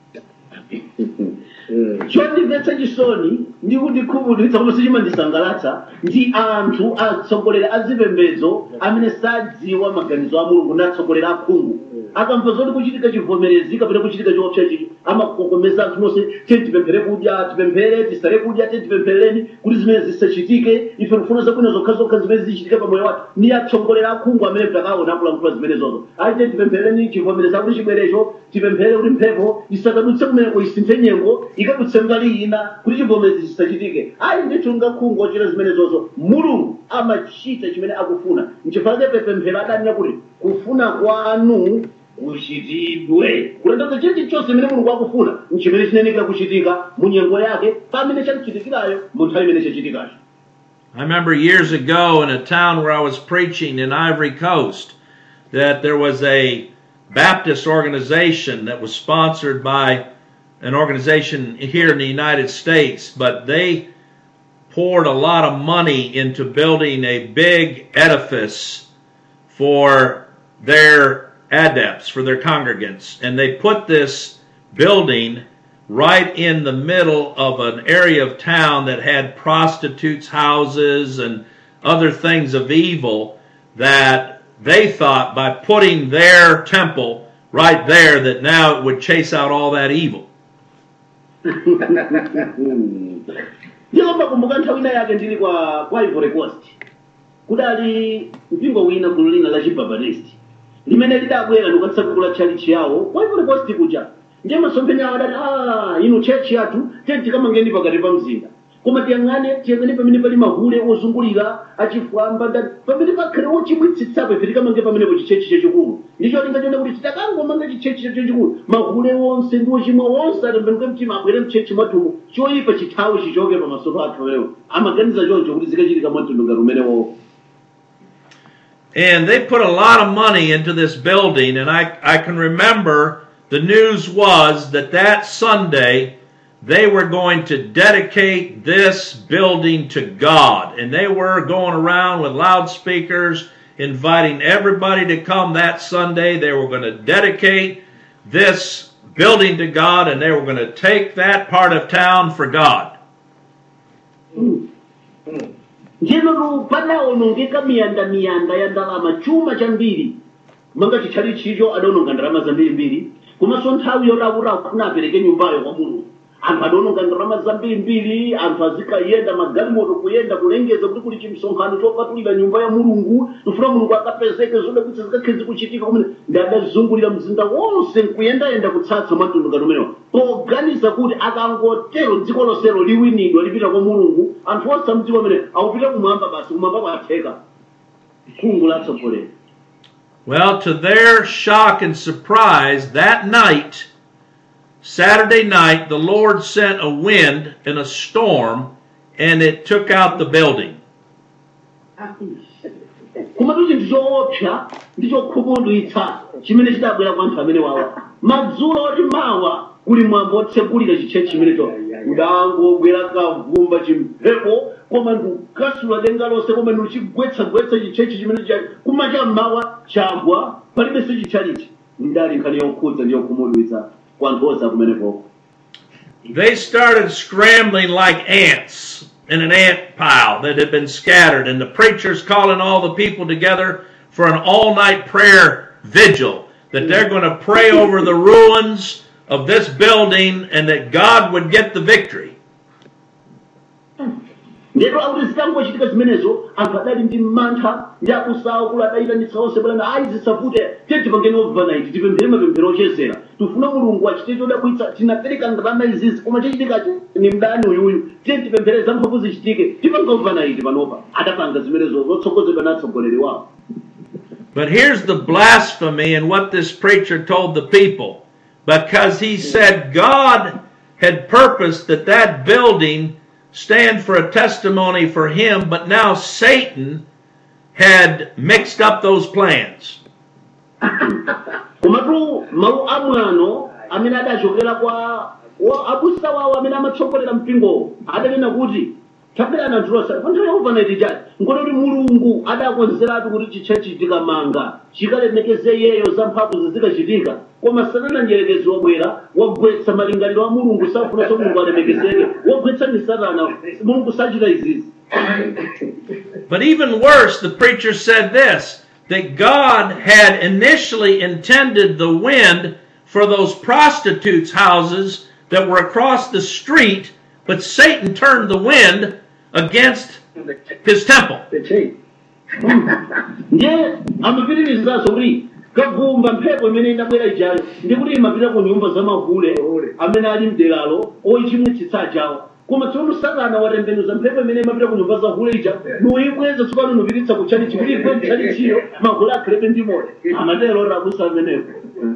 chondimvetsa chisoni ndi kundikhumudwitsa koma sichimandisangalatsa ndi anthu atsogoleri a zipembedzo amene sadziwa maganizo a mulungu ndi atsogoleri akhungu akamva zoti kuchitika chivomerezi kapena kuchitika chiopsa chichi amakokomeza anthu nonse tiye tipemphere kudya tipemphere tisale kudya tiye tipempherereni kuti zimene zisachitike ife tikufuna zabwino zokhazokha zimene zichitike pamoyo wathu ndi atsogoleri akhungu amene takaona akulankhula zimenezozo ayi tiye tipempherereni chivomerezi kuti chibwerecho tipemphere kuti mphepo isakadutse kumeneko isinthe nyengo ikadutse mbali ina kuti chivomerezi chisachitike ayi ndithu ngakhungu ochita zimenezozo mulungu amachita chimene akufuna nchifukwa chake pemphero adanena kuti kufuna kwanu kuchitidwe kutanthauza chilichonse chonse chimene mulungu akufuna nchimene chinenekera kuchitika mu nyengo yake pamene chakuchitikirayo mu nthawi imene chachitikacho I remember years ago in a town where I was preaching in Ivory Coast that there was a Baptist organization that was sponsored by an organization here in the United States, but they poured a lot of money into building a big edifice for their adepts, for their congregants. And they put this building right in the middle of an area of town that had prostitutes' houses and other things of evil that they thought by putting their temple right there that now it would chase out all that evil. ndiko makumbuka nthawi ina yake ndili kwa kwa ivory coast kudali mpingo wina gulu lina la chibaptist limene lidabwera ndikutsakukula tchalichi yawo kwa ivory coast kuja ndiye masomphenya awo adati a inu tchechi yathu tiye tikamangeni pakati pa mzinda koma tiyang'ane tiyang'ane pamene pali mahule ozungulira achifwamba ndati pamene pakhale wochimwitsitsapo ife tikamange pamenepo chichechi chachikulu ndicho linga chona kuti titakangomanga chichechi chachikulu mahule wonse ndi ochimwa wonse atembenuke mtima abwere mchechi mwathumu choyipa chithawi chichoke pamaso pathu awewo amaganiza choncho kuti zikachitika mwamtundu ngati umenewo And they put a lot of money into this building, and I, I can remember the news was that that Sunday they were going to dedicate this building to God. And they were going around with loudspeakers, inviting everybody to come that Sunday. They were going to dedicate this building to God, and they were going to take that part of town for God. njenotu padaonongeka miyandamiyanda ya ndalama chuma chambiri manga chichali chicho adaononga ndalama zambirimbiri komanso nthawi yotakuti akufuna apereke nyumbayo kwa mulungu anthu adaononga ndalama zambirimbiri anthu azikayenda magalimoto kuyenda kulengeza kuti kuli chimsonkhano chopatulira nyumba ya mulungu tifuna mulungu akapezeke zodabwitsa zikakhezi kuchitika kumene ndi adazungulira mzinda wonse nkuyendayenda kutsatsa mwamtundukano umenewa poganiza kuti akangotero dziko lonselo liwinidwa lipita kwa mulungu anthu onse amdziko amene akupita kumwamba basi kumwamba kwatheka khungu latsogoleri Well, to their shock and surprise, that night, Saturday night, the Lord sent a wind and a storm, and it took out the building. komatu chinthu choopsa ndi chokhumudwitsa chimene chidabwera kwa anthu amene wawa madzulo oti mawa kuli mwambo otsegulira chitche chimenecho udangobwera kavumba chimphepo koma ndikukasula denga lonse koma ndikuchigwetsagwetsa chitchechi chimene chali kuma cha mmawa chagwa palibenso chitchalichi ndali nkhani yokhudza ndi yokhumudwitsa kwa anthu onse akumenepoko They started scrambling like ants in an ant pile that had been scattered, and the preachers calling all the people together for an all night prayer vigil that they're going to pray over the ruins of this building and that God would get the victory. ndero akuti zitangochitika zimenezo anthu adali ndi mantha ndi akusawa kula adayitanitsa onse bwana ayi zisavute tiye tipangeni overnight tipemphere mapemphero ochezera tifuna mulungu achite chodabwitsa tinapereka ndalama izizi koma chachitika ni mdani uyuyu tiye tipemphere zamphamvu zichitike tipanga overnight panopa adapanga zimenezo zotsogozedwa na atsogoleri wawo But here's the blasphemy in what this preacher told the people. Because he said God had purposed that that building stand for a testimony for him, but now Satan had mixed up those plans. komatu mawu amwano amene adachokera kwa wa abusa wawo amene amatsogolera mpingowo adanena kuti tapirana anthulosa pa nthawi ya overnight chati nkoti kuti mulungu adakonzeratu kuti chitchechi tikamanga chikalemekeze iyeyo za mphamvu zizikachitika koma satana njerekezi wabwera wagwetsa malingaliro a mulungu safunanso mulungu alemekezeke wagwetsa ni satana mulungu sachita izizi But even worse, the preacher said this that God had initially intended the wind for those prostitutes' houses that were across the street, but Satan turned the wind against his temple. ndiye amapitirizaso kuti kavumba mphepo imene inabwera ijayo ndi kuti imapita ku nyumba za mahule amene ali mderalo oyichimwitsitsa chawo koma tsono satana watembenuza mphepo imene imapita ku nyumba za hule ija nuyikweza tsopano nupititsa kutchalichi kuti ikwe mtchalichiyo mahule akhalepe ndi moto amatero rabusa amenepo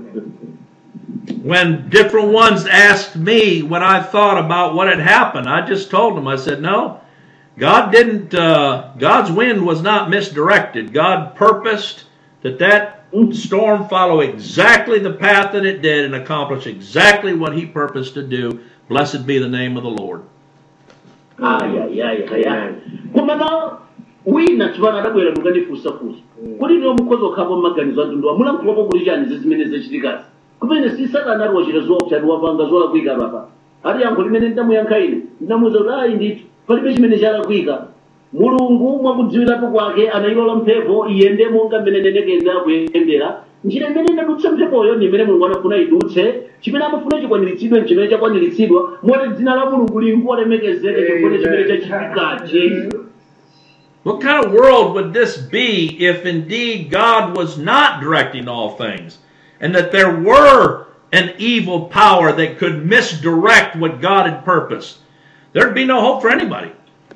When different ones asked me what I thought about what had happened, I just told them, I said, no, God didn't, uh, God's wind was not misdirected. God purposed that that storm follow exactly the path that it did and accomplish exactly what he purposed to do. Blessed be the name of the Lord. ayayayaya koma na wina tsopano adabwera mukandifunsafunsa kuti ndiwo mukhoza okhapo mmaganizo atunduwa mulankhulapo kuti chani zimene zachitikazi kumene si satana ali wachita zoopsa wapanga zolakwika apa ati yankho limene ndamuyankha ine ndinamuwuza kuti ayi ndithu palibe chimene chalakwika mulungu mwakudziwiratu kwake anayilola mphepo iyende monga mmene nenekeza kuyendera njira imene inadutsa mphepoyo ndi imene mulungu anafuna idutse chimene amafuna chikwaniritsidwe chimene chakwaniritsidwa moti dzina la mulungu lingolemekezeke chifukwa chimene chachitikachi What kind of world would this be if indeed God was not directing all things and that there were an evil power that could misdirect what God had purposed? There'd be no hope for anybody.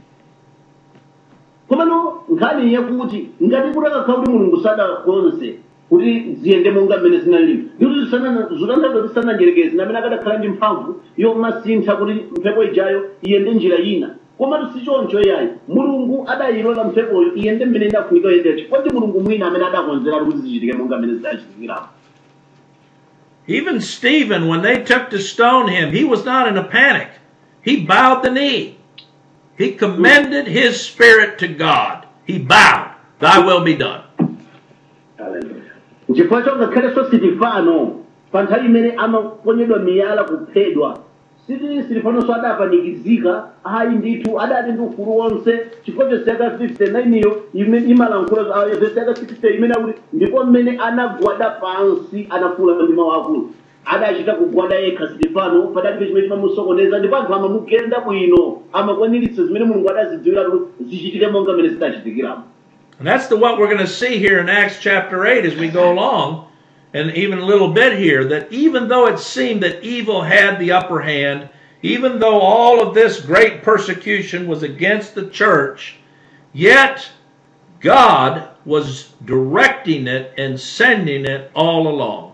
komano nkhani yakuti ngati kuti akakhala kuti mulungu sadakonze kuti ziyende monga mmene zinalili ndikuti zotanthauza kuti sananjerekezi namene akadakhala ndi mphamvu yomasintha kuti mphepo ijayo iyende njira ina komatu si choncho yayi mulungu adayilola mphepoyo iyende mmene inafunika yendera chifukwa ndi mulungu mwina amene adakonzeratu kuti zichitike monga mmene zidachitikirapo Even Stephen, when they took to stone him, he was not in a panic. He bowed the knee. He commended his spirit to God. He bowed, Thy will be done. chifukwa chongakhalenso sitifano pa nthawi imene amaponyedwa miyala kuphedwa siti sitifanonso adapanikizika ayi ndithu adati ndi ufulu wonse chifukwa vesi yaka 59 iyo imene imalankhula ah, vesi yaka 60 imene akuti ndipo mmene anagwada pansi anafuula ndi mawu akulu adachita kugwada yekha silifano padalibe chimene chimamusokoneza ndipo anthu amamugenda bwino amakwaniritsa zimene mulungu adazidziwira kuti zichitike monga mmene zidachitikiramo And that's the what we're going to see here in Acts chapter 8 as we go along, and even a little bit here, that even though it seemed that evil had the upper hand, even though all of this great persecution was against the church, yet God was directing it and sending it all along.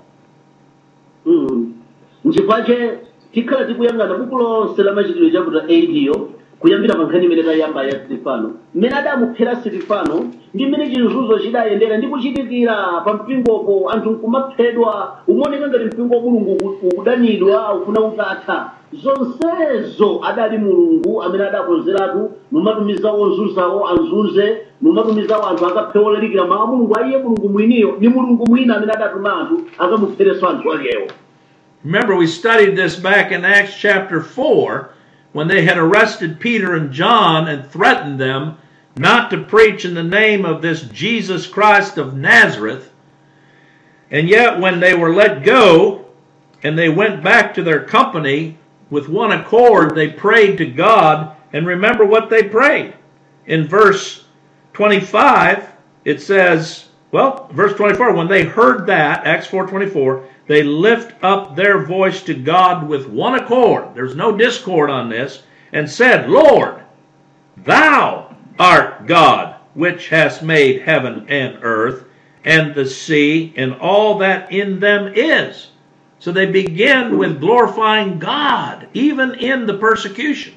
nchifukwa tikhala tikuyang'ana buku lonse la machitidwe chapter 8 yo kuyambira pa nkhani imene tayamba ya silifano mmene adamuphera silifano ndi mmene chizunzo chidayendera ndi kuchitikira pa mpingopo anthu nkumaphedwa umaoneka ngati mpingo wa mulungu uku- ukudanidwa ufuna utatha zonsezo adali mulungu amene adakonzeratu numatumiza ozunzawo azunze numatumizawo anthu akaphe olalikira mawu a mulungu aiye mulungu mwiniyo ni mulungu mwina amene adatuma anthu akamuphereso anthu akewo Remember, we studied this back in Acts chapter 4 when they had arrested Peter and John and threatened them not to preach in the name of this Jesus Christ of Nazareth. And yet, when they were let go and they went back to their company with one accord, they prayed to God. And remember what they prayed. In verse 25, it says, well, verse 24, when they heard that, Acts 4.24, they lift up their voice to God with one accord. There's no discord on this. And said, Lord, thou art God, which hast made heaven and earth and the sea and all that in them is. So they begin with glorifying God, even in the persecution.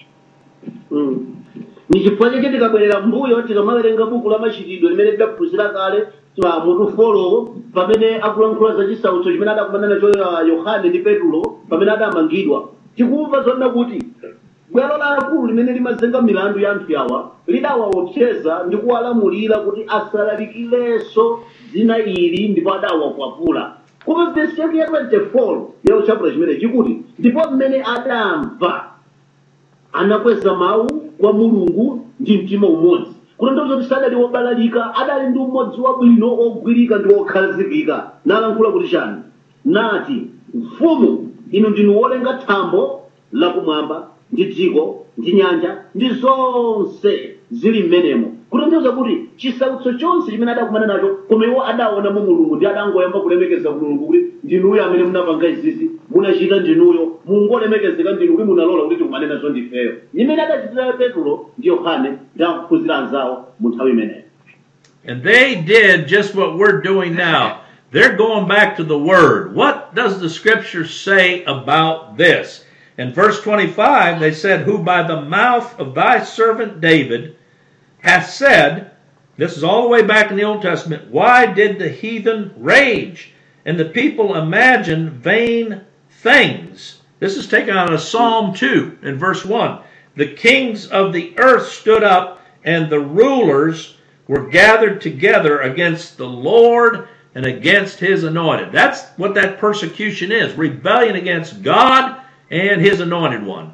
ni chifukwa chake tikabwerera mbuyo tikamawerenga buku la machitidwe limene tidaphunzira kale pa mutu folo pamene akulankhula za chisautso chimene adakumana nacho uh, yohane ndi petulo pamene adamangidwa tikumva zonena kuti bwalo lalikulu limene limazenga milandu ya anthu awa lidawaopseza ndi kuwalamulira kuti asalalikirenso dzina ili ndipo adawakwapula koma vesi yake ya 24 ya chapter chimene chikuti ndipo mmene adamva anakweza mawu kwa mulungu ndi mtima umodzi kutanthauza kuti sadali wobalalika adali ndi umodzi wabwino ogwirika ndi okhazikika nalankhula kuti chani nati mfumu inu ndinu wolenga thambo lakumwamba ndi dziko ndi nyanja ndi zonse zili m'menemo kutanthauza kuti chisautso chonse chimene adakumana nacho koma iwo adaonamo mulungu ndi adangoyamba kulemekeza mulungu kuti ndinuyo amene munapanga izizi munachita ndinuyo mungolemekezeka ndinu kuti munalola kuti tikumane nazo ndifeyo imene adachitira petulo ndi yohane ndi akuphunzira anzawo mu nthawi imeneyo And they did just what we're doing now. They're going back to the Word. What does the Scripture say about this? In verse 25, they said, Who by the mouth of thy servant David hath said, this is all the way back in the Old Testament, why did the heathen rage and the people imagine vain things? This is taken out of Psalm 2 in verse 1. The kings of the earth stood up and the rulers were gathered together against the Lord and against his anointed. That's what that persecution is rebellion against God and his anointed one.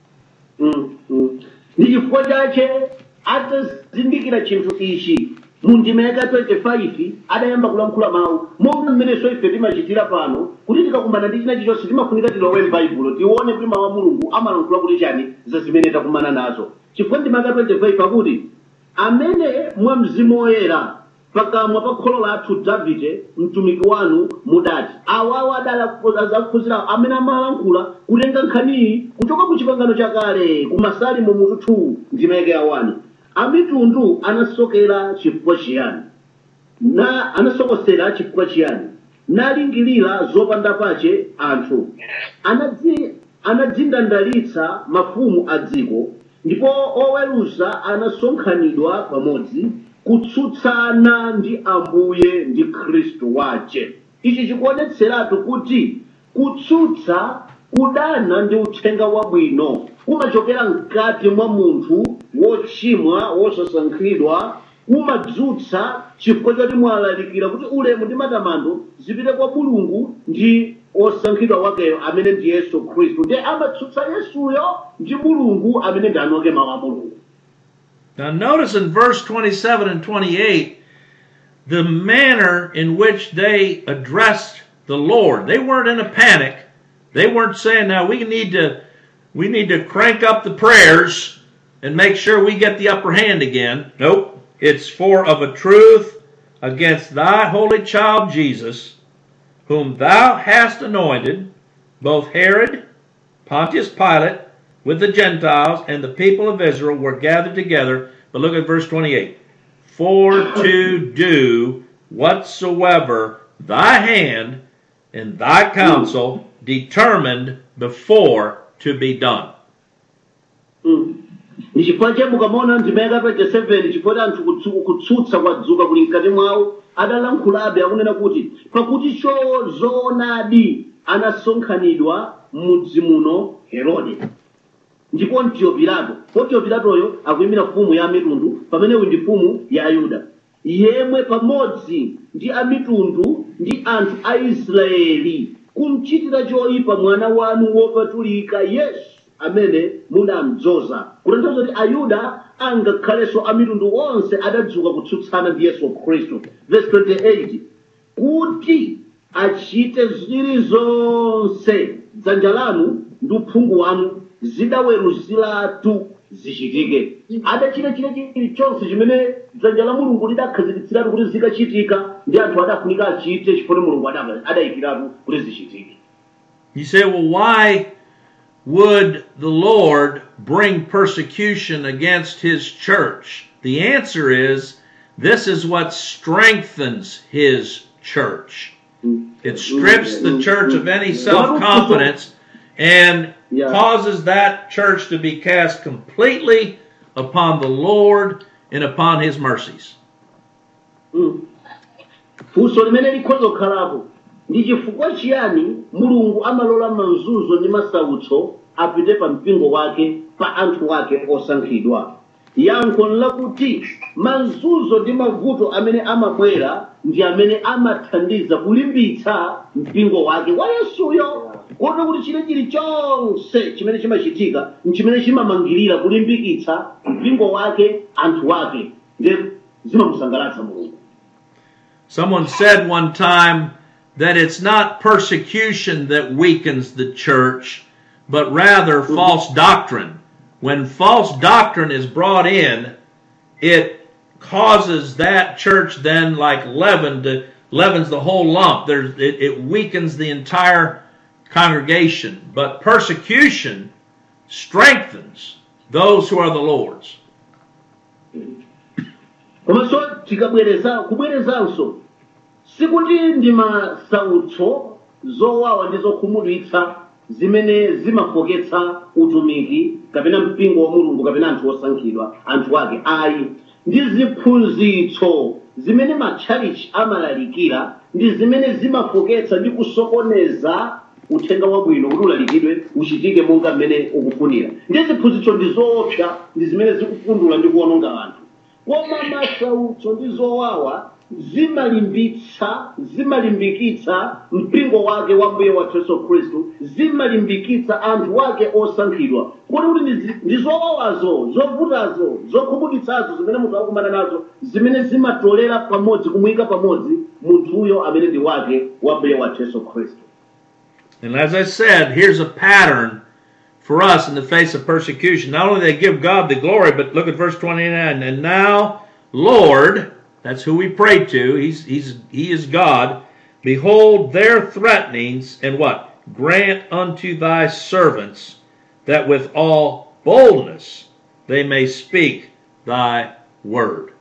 ndi chifukwa chache atazindikira chinthu ichi mu ndima yaka 25 adayamba kulankhula mawu monga mmenenso ife timachitira pano kuti tikakumana ndi china chilichonse timafunika tilowe m'baibulo tione kuti mawu a mulungu amalankhula kuti chani za zimene takumana nazo chifukwa ndima yaka 25 akuti amene mwa mzimu woyera pakamwa pa kholo lathu davide mtumiki wanu mudati awawo adaphunzira amene amalankhula kutenga nkhaniyi kuchoka ku chipangano chakale ku masalimo mutu 2 ndima yake ya 1 amitundu anasokera chifukwa chiyani na anasokosera chifukwa chiyani nalingirira zopanda pache anthu anadzi anadzindandalitsa mafumu a dziko ndipo oweruza anasonkhanidwa pamodzi kutsutsana ndi ambuye ndi khristu wace ichi chikuonetseratu kuti kutsutsa kudana ndi uthenga wabwino kumachokera mkati mwa munthu wochimwa wosasankhidwa kumadzutsa chifukwa choti mwalalikira kuti ulemu ndi matamando zipite kwa mulungu ndi osankhidwa wakeyo amene ndi yesu khristu ndiye amatsutsa yesuyo ndi mulungu amene ndi anoke mawu a mulungu Now, notice in verse 27 and 28 the manner in which they addressed the Lord. They weren't in a panic. They weren't saying, now we need to we need to crank up the prayers and make sure we get the upper hand again. Nope. It's for of a truth against thy holy child Jesus, whom thou hast anointed, both Herod, Pontius Pilate, with the Gentiles and the people of Israel were gathered together. But look at verse 28. For to do whatsoever thy hand and thy counsel determined before to be done. ndi chifukwa che mukamaona ndima ya 27 chifukwa anthu kutsu- kutsutsa kwadzuka kuli mkati mwawo adalankhulabe akunena kuti pakuti cho zoonadi anasonkhanidwa m'mudzi muno herode ndipo pontiyo pilato pontiyo pilatoyo akuyimira mfumu ya mitundu pamene uyu ndi mfumu ya ayuda yemwe pamodzi ndi amitundu ndi anthu a israeli kumchitira choyipa mwana wanu wopatulika yesu amene munamdzoza kutanthauza kuti ayuda angakhalenso amitundu onse adadzuka kutsutsana ndi yesu khristu verse 28 kuti achite zilizonse dzanja lanu ndi uphungu wanu zidaweruziratu zichitike adachita chile chilichonse chimene dzanja la mulungu lidakhazikitsiratu kuti zikachitika ndi anthu adafunika achite chifukwa mulungu ada- adayikiratu kuti zichitike You say, well, why would the Lord bring persecution against his church? The answer is this is what strengthens his church. It strips the church of any self confidence and Yeah. causes that church to be cast completely upon the Lord and upon his mercies. funso limene likhoza kukhalapo ndi chifukwa chiyani mulungu amalola mazunzo ndi masautso apite pa mpingo wake pa anthu ake osankhidwa yankho lakuti mazunzo ndi mavuto amene amabwera ndi amene amathandiza kulimbitsa mpingo wake wa yesuyo kotero kuti chile chilichonse chimene chimachitika nchimene chimamangirira kulimbikitsa mpingo wake anthu wake ndi zimamusangalatsa mulungu Someone said one time that it's not persecution that weakens the church, but rather false doctrine. When false doctrine is brought in, it causes that church then like leaven to leavens the whole lump. There's it, it weakens the entire congregation. But persecution strengthens those who are the Lord's. komanso tikabwereza kubwerezanso sikuti ndi masautso zowawa ndi zokhumudwitsa zimene zimafoketsa utumiki kapena mpingo wa mulungu kapena anthu osankhidwa anthu ake ayi ndi ziphunzitso zimene matchalichi amalalikira ndi zimene zimafoketsa ndi kusokoneza uthenga wabwino kuti ulalikidwe uchitike monga mmene ukufunira ndi ziphunzitso ndi zoopsa ndi zimene zikupundula ndi kuwononga anthu koma masautso ndi zowawa zimalimbitsa zimalimbikitsa mpingo wake wa mbuye wathu yesu khristu zimalimbikitsa anthu wake osankhidwa kuti kuti ndi- ndi zowawazo zovutazo zokhumudwitsazo zimene munthu akukumana nazo zimene zimatolera pamodzi kumuyika pamodzi munthuyo amene ndi wake wa mbuye wathu yesu khristu And as I said, here's a pattern for us in the face of persecution. Not only they give God the glory, but look at verse 29. And now, Lord, that's who we pray to. He's, he's, he is God. Behold their threatenings and what? Grant unto thy servants that with all boldness they may speak thy word.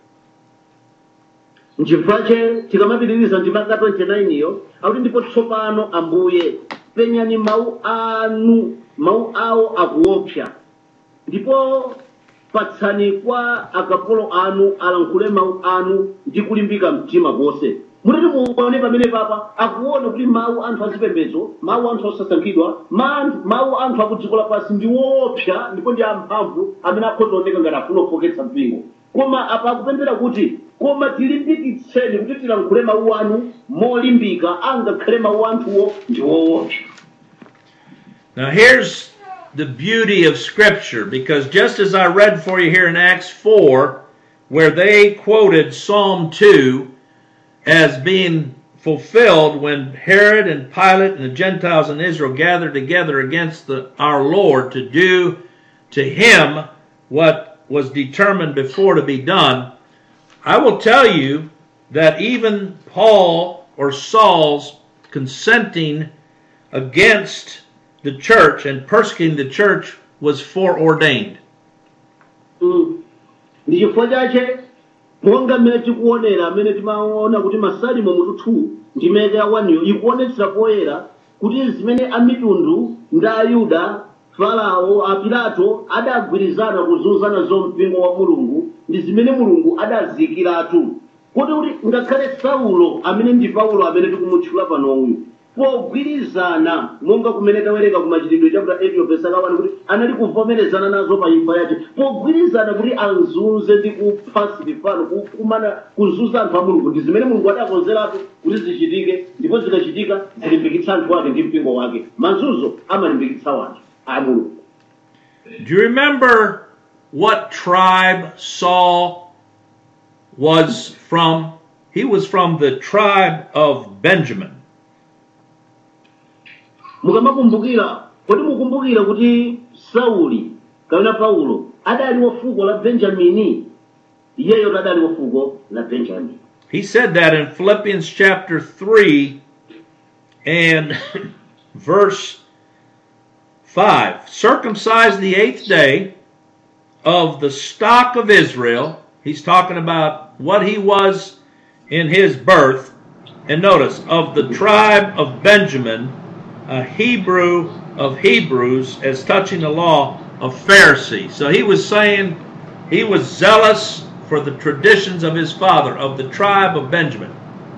nchifukwache tikamapitiriza ndimaka 29 iyo akuti ndipo tsopano ambuye penyani mawu anu mawu awo akuopsa ndipo patsani kwa akapolo anu alankhule mawu anu ndi kulimbika mtima konse mutati muone pamene papa akuona kuti mawu anthu azipembedzo mawu anthu osasankhidwa ma- mawu anthu akudziko lapansi ndi woopsa ndipo ndi amphamvu amene akhoza kuoneka ngati afuna kufoketsa mpingo koma apa akupemphera kuti koma tilimbikitseni kuti tilankhule mawu anu molimbika angakhale mawu anthuwo ndi woopsa Now, here's the beauty of Scripture, because just as I read for you here in Acts 4, where they quoted Psalm 2 as being fulfilled when Herod and Pilate and the Gentiles in Israel gathered together against the, our Lord to do to him what was determined before to be done, I will tell you that even Paul or Saul's consenting against the church and persecuting the church was foreordained. Mm. ndi chifukwa chache monga mmene tikuonera amene timaona kuti masalimo mutu 2 ndi meke ya 1 ikuonetsera poyera kuti zimene amitundu ndi ayuda farao apilato adagwirizana kuzunzana zo mpingo wa mulungu ndi zimene mulungu adazikiratu kuti kuti ngakhale saulo amene ndi paulo amene tikumutchula panoyu pogwirizana monga kumene tawerenga ku machitidwe chapter 8 verse 1 kuti anali kuvomerezana nazo pa imfa yace pogwirizana kuti azunze ndi kupha silifano kukumana kuzunza anthu a mulungu ndi zimene mulungu adakonzeratu kuti zichitike ndipo zikachitika zilimbikitsa anthu ake ndi mpingo wake mazunzo amalimbikitsa wanthu a mulungu Do you remember what tribe Saul was from? He was from the tribe of Benjamin. mukamakumbukira kodi mukumbukira kuti sauli kapena paulo adali wa fuko la benjamini iyeyo adali wa fuko la benjamini He said that in Philippians chapter 3 and verse 5. Circumcised the eighth day of the stock of Israel. He's talking about what he was in his birth. And notice, of the tribe of Benjamin, a Hebrew of Hebrews, as touching the law of Pharisee. So he was saying he was zealous for the traditions of his father, of the tribe of Benjamin.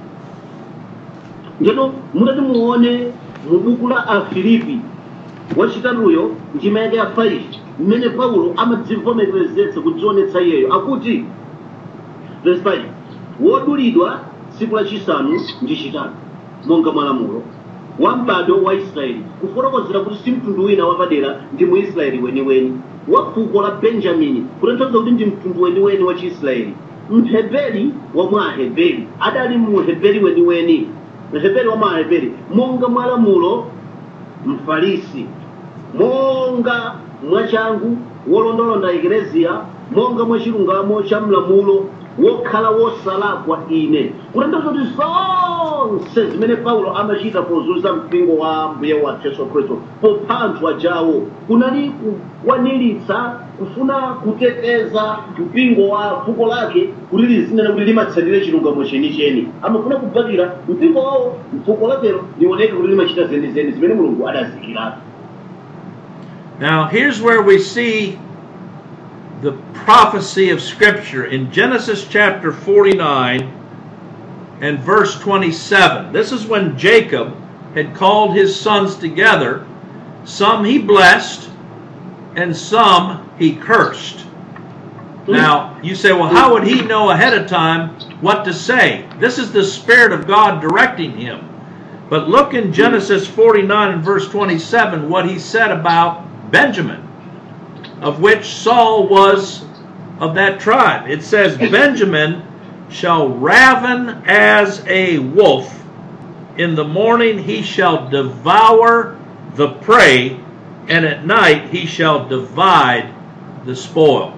ndino mutati muone mu buku la afilipi wachitatuyo ndima yake ya 5 mmene paulo amadzivomerezetsa kudzionetsa iyeyo akuti verse 5 wodulidwa tsiku lachisanu ndi chitatu monga mwalamulo wa m'bado wa israeli kufotokozera kuti si mtundu wina wapadera ndi muisraeli weniweni wa fuko la benjamini kutanthauza kuti ndi mtundu weniweni wa chiisraeli mheberi wa mwa aheberi adali muheberi weniweni mheberi wa mwa aheberi monga mwalamulo mfarisi monga mwachangu wolondolonda ekleziya monga mwachilungamo cha mlamulo wokhala wosalakwa ine kutanthauza kuti zonse zimene paulo amachita pozunza mpingo wa mbuye wathu yesu khristu popha anthu ajawo kunali kukwaniritsa kufuna kuteteza mpingo wa fuko lake kuti lizinena kuti limatsatire chilungamo chenicheni amafuna kubvakira mpingo wawo mfuko lakelo lioneke kuti limachita zenizeni zimene mulungu adazikiratu Now, here's where we see the prophecy of Scripture in Genesis chapter 49 and verse 27. This is when Jacob had called his sons together. Some he blessed, and some he cursed. Now, you say, well, how would he know ahead of time what to say? This is the Spirit of God directing him. But look in Genesis 49 and verse 27 what he said about Benjamin, of which Saul was of that tribe. It says, Benjamin shall raven as a wolf. In the morning he shall devour the prey, and at night he shall divide the spoil.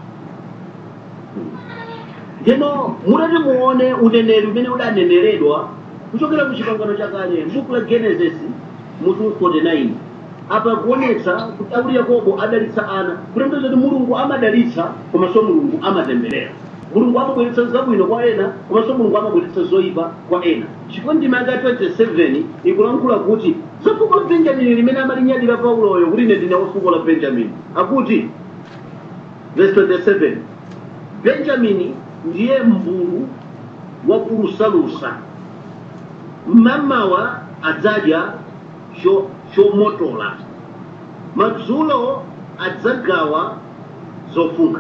ndino mutati muone uneneri umene udaneneredwa kuchokera ku chipangano chakale m'buku la genesis mutu 49 apa kuonetsa kuti auli yakobo adalitsa ana kutanthauza kuti mulungu amadalitsa komanso mulungu amatemberera mulungu amabweretsa zabwino kwa ena komanso mulungu amabweretsa zoyipa kwa ena chifukwa ndima yaka 27 ikulankhula kuti za fuko la benjamini limene amalinyadira pauloyo kuti ine ndine wa fuko la benjamini akuti verse 27 benjamini ndiye mbulu wakulusalusa mmamawa adzadya cho- chomotola madzulo adzagawa zofunkha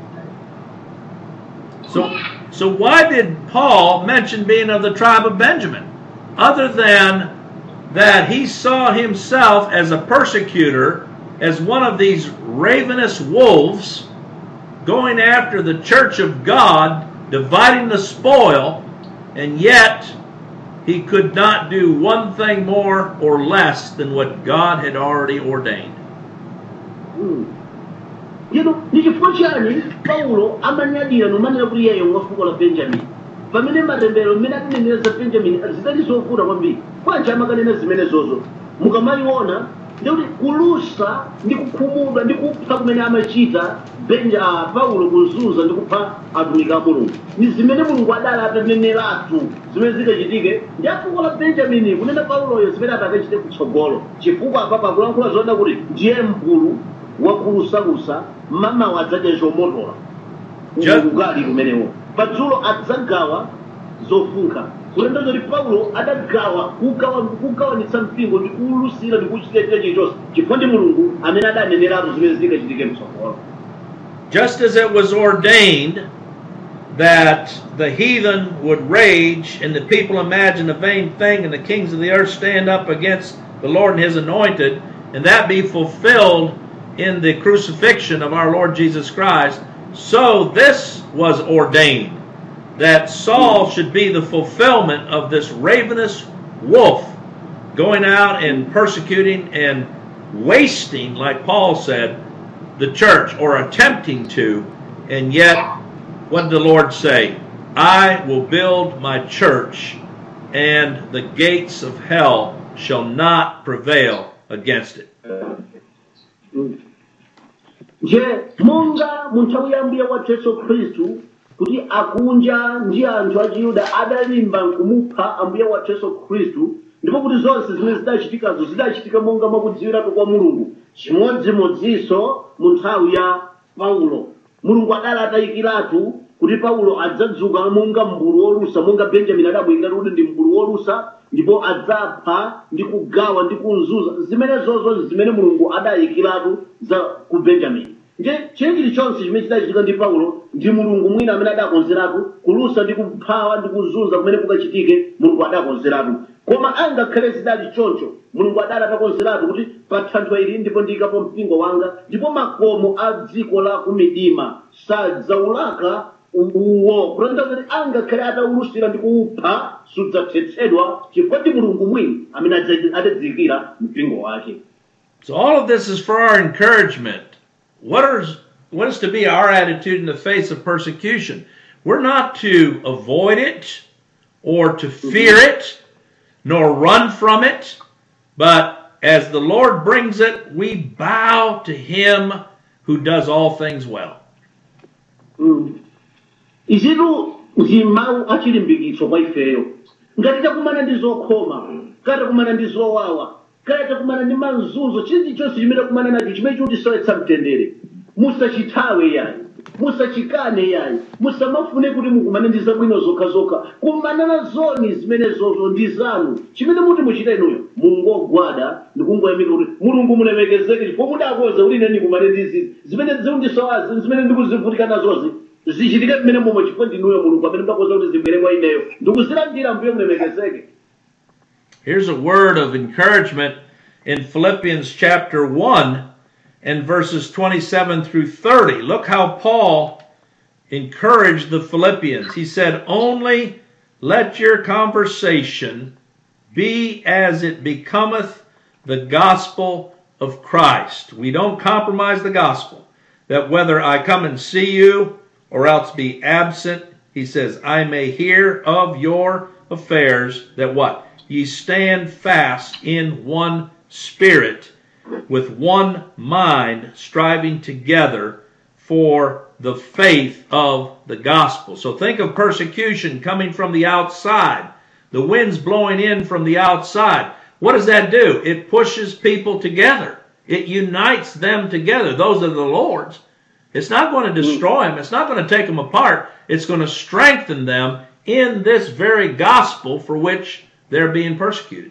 So, so why did Paul mention being of the tribe of Benjamin? Other than that he saw himself as a persecutor, as one of these ravenous wolves going after the church of God, dividing the spoil, and yet he could not do one thing more or less than what God had already ordained. Ndino ndi chifukwa chani Paulo amanyadira nomanena kuti iyeyo mwa fuko la Benjamini pamene matembero mmene atinenera za Benjamini zidali zovuta kwambiri bwanji amakanena zimenezozo mukamayiona ndikuti kulusa ndi kukhumudwa ndi kupha kumene amachita benja ah, paulo kuzunza ndi kupha atumiki a mulungu ndi zimene mulungu adali ataneneratu zimene zikachitike ndi afuko la benjamini kunena pauloyo zimene atakachite kutsogolo chifukwa apapa akulankhula zoona kuti ndiye mkulu wakulusalusa mamawa adzadya chomotola Ja- ugali kumenewo padzulo adzagawa zofunkha kulenda zoti paulo adagawa kugawa kugawanitsa mpingo ndi kuwulusira ndi kuchitira china chilichonse chifukwa ndi mulungu amene adaneneratu zimene zingachitike mtsogolo Just as it was ordained that the heathen would rage and the people imagine a vain thing and the kings of the earth stand up against the Lord and his anointed, and that be fulfilled in the crucifixion of our Lord Jesus Christ, so this was ordained that Saul should be the fulfillment of this ravenous wolf going out and persecuting and wasting, like Paul said, the church or attempting to, and yet what did the Lord say? I will build my church, and the gates of hell shall not prevail against it. nje monga mu nthawi ya mbuye wathu yesu khristu kuti akunja ndi anthu a chiyuda adalimba nkumupha ambuye wathu yesu khristu ndipo kuti zonse zimene zidachitikazo zidachitika monga mwakudziwiratu kwa mulungu chimodzimodzinso mu nthawi ya paulo mulungu adali atayikiratu kuti paulo adzadzuka monga mbulu wolusa monga benjamini adabwekera kuti ndi mbulu wolusa ndipo adzapha ndi kugawa ndi kuzunza zimene zozo zimene mulungu adayikiratu za ku benjamini nje chinthu chilichonse chimene chidachitika ndi paulo ndi mulungu mwina amene adakonzeratu kulusa ndi kuphawa ndi kuzunza kumene kukachitike mulungu adakonzeratu koma angakhale zidali choncho mulungu adali atakonzeratu kuti pa thanthwe ili ndipo ndiyikapo mpingo wanga ndipo makomo a dziko la kumidima sadzaulaka uwo kulonda kuti angakhale ataulusira ndi kuupha sudzathetsedwa chifukwa ndi mulungu mwini amene adza- adadziyikira mpingo wake So all of this is for our encouragement. What is what is to be our attitude in the face of persecution? We're not to avoid it or to fear it nor run from it, but as the Lord brings it, we bow to him who does all things well. izitu ndi mawu achilimbikitso kwa ifeyo ngati takumana ndi zokhoma ngati takumana ndi zowawa ngati takumana ndi mazunzo chilichonse chimene takumana nacho chimene chikutisowetsa mtendere musachithawe yayi musachikane yayi musamafune kuti mukumane ndi zabwino zokhazokha kumana na zoni zimene zozo ndi zanu chimene muti muchita inuyo mungogwada ndikungoyamika kuti mulungu mulemekezeke chifukwa mudakonza kuti ine ndikumane ndi zizi zimene zikundisowazi zimene ndikuzivutika nazozi zichitike mmene momwe chifukwa ndinuyo mulungu amene mudakonza kuti zibwere kwa ineyo ndikuzilandira mbuye mulemekezeke Here's a word of encouragement in Philippians chapter 1 and verses 27 through 30. Look how Paul encouraged the Philippians. He said, Only let your conversation be as it becometh the gospel of Christ. We don't compromise the gospel. That whether I come and see you or else be absent, he says, I may hear of your affairs that what? Ye stand fast in one spirit, with one mind, striving together for the faith of the gospel. So think of persecution coming from the outside. The wind's blowing in from the outside. What does that do? It pushes people together. It unites them together. Those are the Lord's. It's not going to destroy them. It's not going to take them apart. It's going to strengthen them in this very gospel for which they're being persecuted.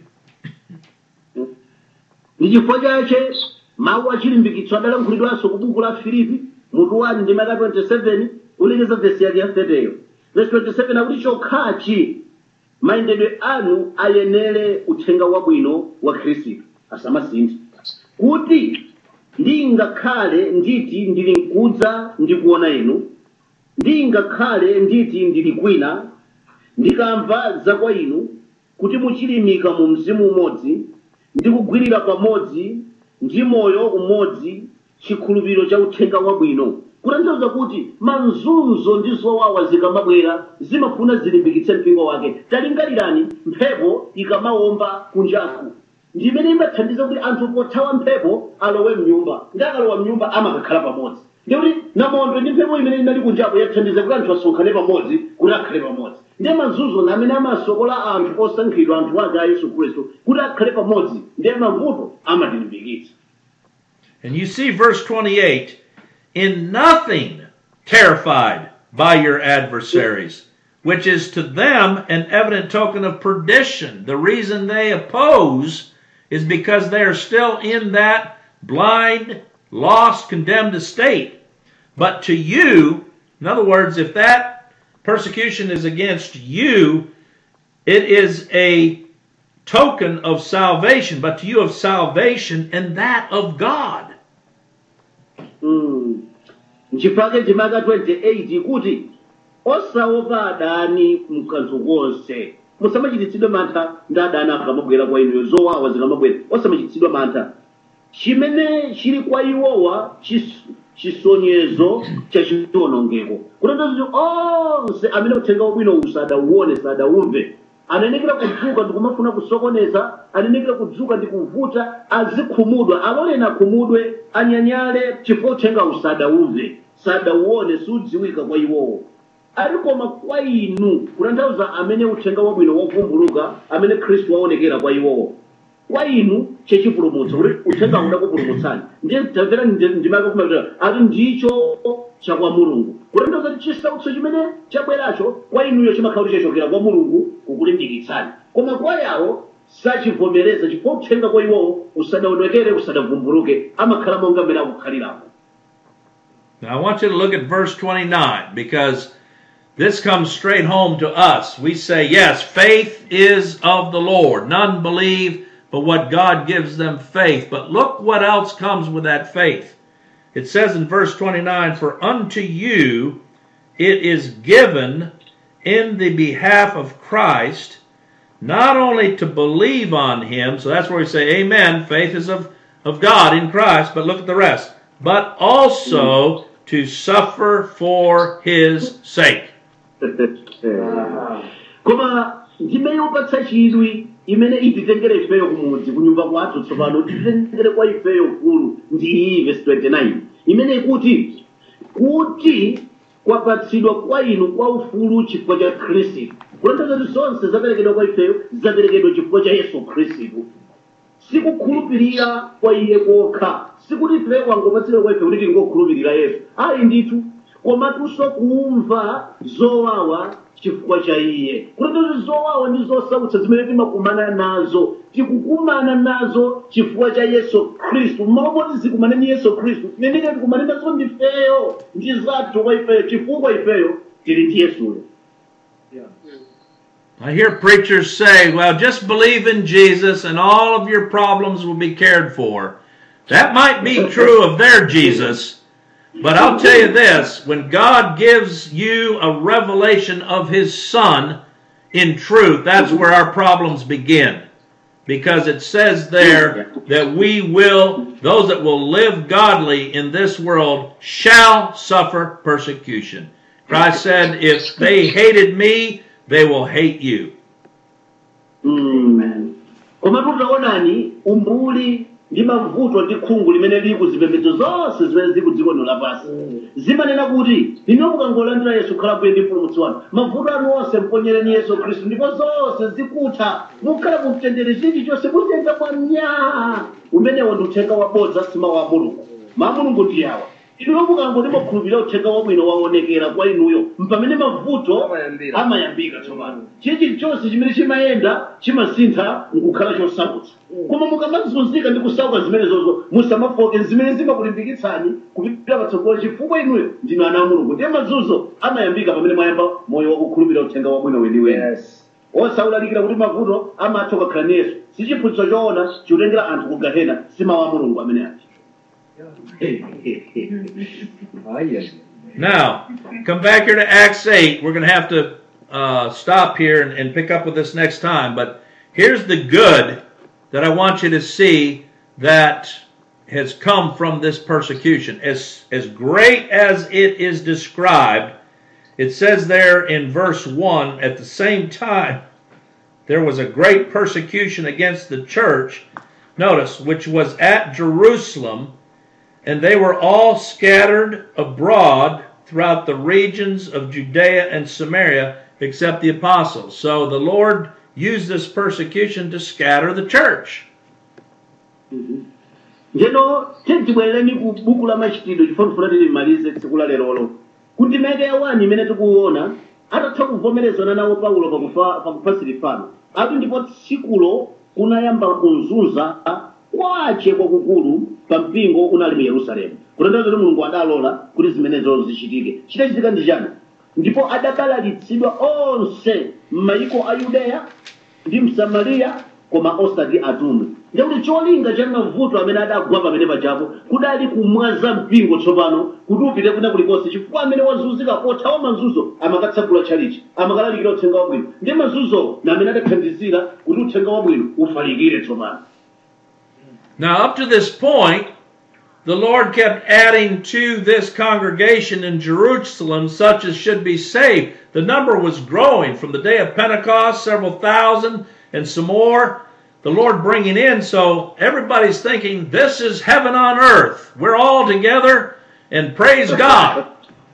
ndi chifukwa chache mawu achilimbikitso adalankhulidwanso ku buku la filipi mutu 1 ndi maka 27 ulekeza vesi yake ya 30yo vesi 27 akuti chokhachi mayendedwe anu ayenere uthenga wabwino wa khristu asamasinthe kuti ndingakhale nditi ndili mkudza ndikuona inu ndingakhale nditi ndili kwina ndikamva za kwa inu kuti muchilimika mu mzimu umodzi ndi kugwirira pamodzi ndi moyo umodzi chikhulupiriro cha uthenga wabwino kutanthauza kuti mazunzo ndi zowawa zikamabwera zimafuna zilimbikitse mpingo wake talingalirani mphepo ikamawomba kunjaku ndimene imathandiza kuti anthu pothawa mphepo alowe mnyumba ndi akalowa mnyumba amakakhala pamodzi ndikuti namondo ndi mphepo imene inali kunjaku yathandiza kuti anthu asonkhane pamodzi kuti akhale pamodzi ndiye mazunzo na amene amasokola anthu osankhidwa anthu ake a yesu khristu kuti akhale pamodzi ndiye mavuto amatilimbikitsa And you see verse 28 in nothing terrified by your adversaries, which is to them an evident token of perdition. The reason they oppose is because they are still in that blind, lost, condemned estate. But to you, in other words, if that persecution is against you, it is a token of salvation, but to you of salvation and that of God. Mm. nchifake chimaka 28 kuti osaopa adani mkanthu konse musamachititsidwe mantha ndi adani akamabwera kwa inuyo zowawa zikamabwera osamachititsidwa mantha chimene chili kwa iwowa chis- chisonyezo cha chiwonongeko kutanthauza kuti onse amene uthenga wabwino usadauone sadauve anenekera kudzuka ndikumafuna kusokoneza anenekera kudzuka ndikuvuta azikhumudwa aloleni akhumudwe anyanyale chifukwa uthenga usadauve sadauone sudziwika kwa iwowo ali koma kwa inu kutanthauza amene uthenga wabwino wavumbuluka amene khristu waonekera kwa iwowo kwa inu chechipulumutso kuti uthenga udakupulumutsani ndiye tamvera ndimake kumapita ati ndicho chakwa mulungu kutanthauza kuti chisautso chimene chabweracho kwa inuyo chimakhala kuti chachokera kwa mulungu kukulimbikitsani koma kwa yawo sachivomereza chifukwa uthenga kwa iwowo usadaonekere usadavumbuluke amakhala monga mmene akukhaliramo Now I want you to look at verse 29 because this comes straight home to us. We say, yes, faith is of the Lord. None believe but what God gives them faith. But look what else comes with that faith. It says in verse 29, For unto you it is given in the behalf of Christ not only to believe on him, so that's where we say, Amen, faith is of, of God in Christ, but look at the rest, but also to suffer for his sake. koma ndime yopatsa chidwi imene ititengere ifeyo kumudzi kunyumba kwathu tsopano ititengere kwa ifeyo kulu ndi iyi verse 29 imene ikuti kuti kwapatsidwa kwa inu kwa ufulu chifukwa cha khristu kutanthauza kuti zonse zaperekedwa kwa ifeyo zaperekedwa chifukwa cha yesu khristu sikukhulupirira kwa iye kokha sikuti ife kwangopatsidwa kwa ife kuti tingokhulupirira yesu ayi ndithu komatunso kumva zowawa chifukwa cha iye kutanthauza zowawa ndi zosautsa zimene timakumana nazo tikukumana nazo chifukwa cha yesu khristu mmapoti zikumane ndi yesu khristu tineneke tikumane nazo ndifeyo ndi zathu kwa ifeyo chifukwa ifeyo tili ndi yesuyo I hear preachers say, well, just believe in Jesus and all of your problems will be cared for. That might be true of their Jesus, but I'll tell you this when God gives you a revelation of His Son in truth, that's where our problems begin. Because it says there that we will, those that will live godly in this world shall suffer persecution. Christ said, if they hated me, they will hate you. koma tutaonani umbuli ndi mavuto ndi khungu limene lili ku zipembedzo zonse zimene zili ku dziko lino lapansi zimanena kuti inu mukangolandira yesu khala bwino ndi mpulumutsi wanu mavuto anu onse mponyereni yesu khristu ndipo zonse zikutha mukhala mu mtendere chilichonse mutenda mwa mnyaa umenewo ndi uthenga wabodza sima wa mulungu ma mulungu ndi awa inuyo mukangoti mukhulupirira uthenga wabwino waonekera kwa inuyo mpamene mavuto Amayambira. amayambika tsopano chilichonse chimene chimayenda chimasintha nkukhala chosautsa koma mukamazunzika ndi kusauka zimene zozo musamafoke zimene zimakulimbikitsani kupitira patsogolo chifukwa inuyo ndinu ana a mulungu ndiye mazunzo amayambika pamene mwayamba moyo wakukhulupirira uthenga wabwino weniweni Yes. osawulalikira kuti mavuto amatha kukhala ni yesu si chiphunzitso choona chikutengera anthu ku gahena si mawu a mulungu amene ati Aye. Now, come back here to Acts 8. We're going to have to uh, stop here and, and pick up with this next time. But here's the good that I want you to see that has come from this persecution. As, as great as it is described, it says there in verse 1 at the same time, there was a great persecution against the church, notice, which was at Jerusalem, and they were all scattered abroad throughout the regions of Judea and Samaria, except the apostles. So the Lord used this persecution to scatter the church. njeno tibwerereni ku buku la machitidwe chifukwa tilimalize tsiku la lerolo kuti meke ya wani imene tikuona atatha kuvomerezana nawo paulo pakufa pakufa silifano ati ndipo tsikulo kunayamba kuzunza kwache kwakukulu pa mpingo unali mu yerusalemu kutanthauza kuti mulungu adalola kuti zimenezo zichitike chitachitika ndi chani ndipo adabalalitsidwa onse m'mayiko a yudeya ndi msamariya koma osati atumwi ndikuti cholinga cha mavuto amene adagwa pamene pachapo kudali kumwaza mpingo tsopano kuti upite kuna kulikonse chifukwa amene wazunzika othawa mazunzo amakatsagula tchalichi amakalalikira uthenga wabwino ndi mazunzo na amene adathandizira kuti uthenga wabwino ufalikire tsopano Now, up to this point, the Lord kept adding to this congregation in Jerusalem such as should be saved. The number was growing from the day of Pentecost, several thousand, and some more. The Lord bringing in, so everybody's thinking, this is heaven on earth. We're all together, and praise God.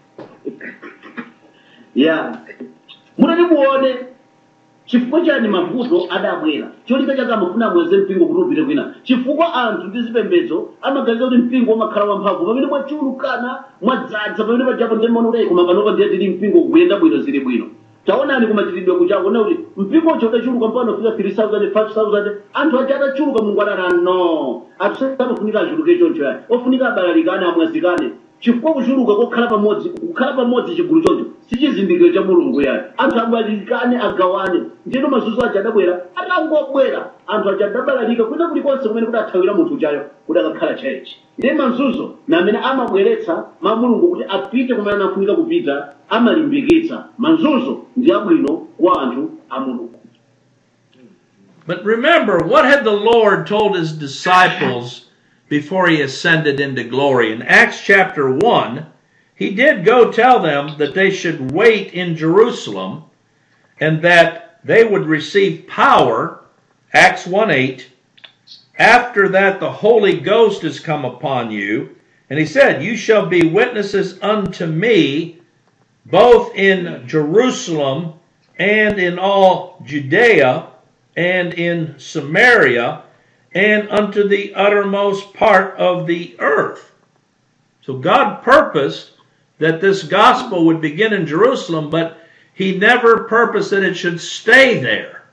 ya mutati muone chifukwa chani mavuto adabwera cholinga chake amafuna amweze mpingo kuti upite kwina chifukwa anthu ndi zipembedzo amaganiza kuti mpingo umakhala wamphamvu pamene mwachulukana mwadzaza pamene pajapo ndimaona kuti koma panopa ndiye tili mpingo kuyenda bwino zili bwino taonani kumachitidwe kuchako na kuti mpingo ucho udachuluka mpano fika 3000 5000 anthu aja adachuluka mulungu adati no anthu samafunika achuluke choncho yayi ofunika abalalikane amwazikane chifukwa kuchuluka kokhala pamodzi kukhala pamodzi chigulu choncho sichizindikiro cha mulungu yayi anthu abalalikane agawane ndino mazunzo aja adabwera atangobwera anthu aja adabalalika kwina kulikonse kumene kudathawira munthu uchayo kuti akakhala chechi ndiye mazunzo na amene amabweretsa ma mulungu kuti apite kumene anafunika kupita amalimbikitsa mazunzo ndi abwino kwa anthu a mulungu But remember, what had the Lord told his disciples before he ascended into glory? In Acts chapter 1, he did go tell them that they should wait in Jerusalem and that they would receive power, Acts 1 8. After that, the Holy Ghost has come upon you. And he said, You shall be witnesses unto me both in Jerusalem and in all Judea and in Samaria and unto the uttermost part of the earth. So God purposed that this gospel would begin in Jerusalem, but he never purposed that it should stay there.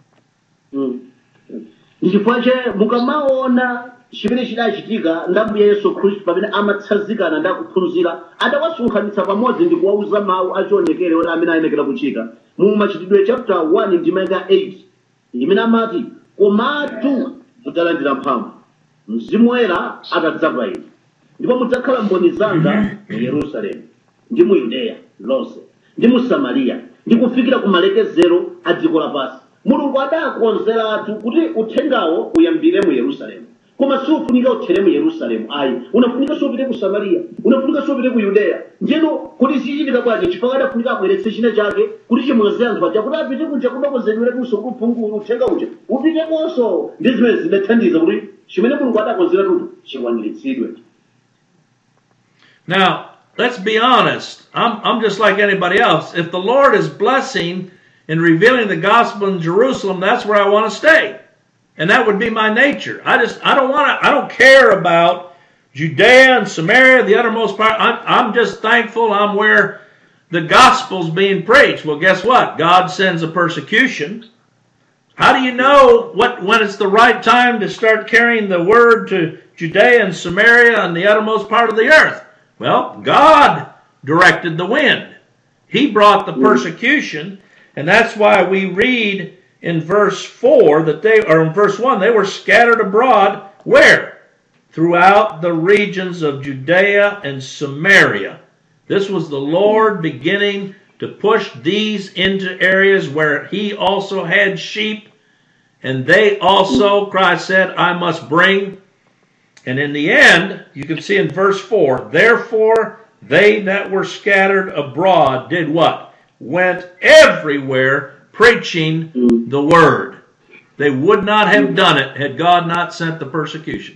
ndichifukwa che mukamaona chimene chidachitika ndambuya yesu khristu pamene amatsanzikana ndi akuphunzira adawasonkhanitsa pamodzi ndi kuwauza mawu achionekere oti amene ayenekera kuchita mu machitidwe chapter 1 ndimaka 8 imene amati komatu mudzalandira mphamvu mzimu woyera atadza pa inu ndipo mudzakhala mboni zanga mu yerusalemu ndi mu yudeya lonse ndi mu samariya ndi kufikira ku malekezero a dziko lapansi mulungu adakonzeratu kuti uthengawo uyambire mu yerusalemu koma siufunika uthere mu yerusalemu ayi unafunika siupite ku samariya unafunika siupite ku yudeya njeno kuti sichitika bwanji chifukwa adafunika abweretse china chake kuti chimwaze anthu aja kuti apite kunja kudakonzedweretunso kuphungula uthenga uja upite konso ndi zimene zidathandiza kuti chimene mulungu adakonzeratutu chikwaniritsidwe Now, let's be honest. I'm, I'm just like anybody else. If the Lord is blessing and revealing the gospel in Jerusalem, that's where I want to stay. And that would be my nature. I just, I don't want to, I don't care about Judea and Samaria, the uttermost part. I'm, I'm just thankful I'm where the gospel's being preached. Well, guess what? God sends a persecution. How do you know what when it's the right time to start carrying the word to Judea and Samaria and the uttermost part of the earth? Well, God directed the wind. He brought the persecution, and that's why we read in verse 4 that they or in verse 1 they were scattered abroad where? Throughout the regions of Judea and Samaria. This was the Lord beginning to push these into areas where he also had sheep and they also, Christ said, I must bring. And in the end, you can see in verse 4 Therefore, they that were scattered abroad did what? Went everywhere preaching the word. They would not have done it had God not sent the persecution.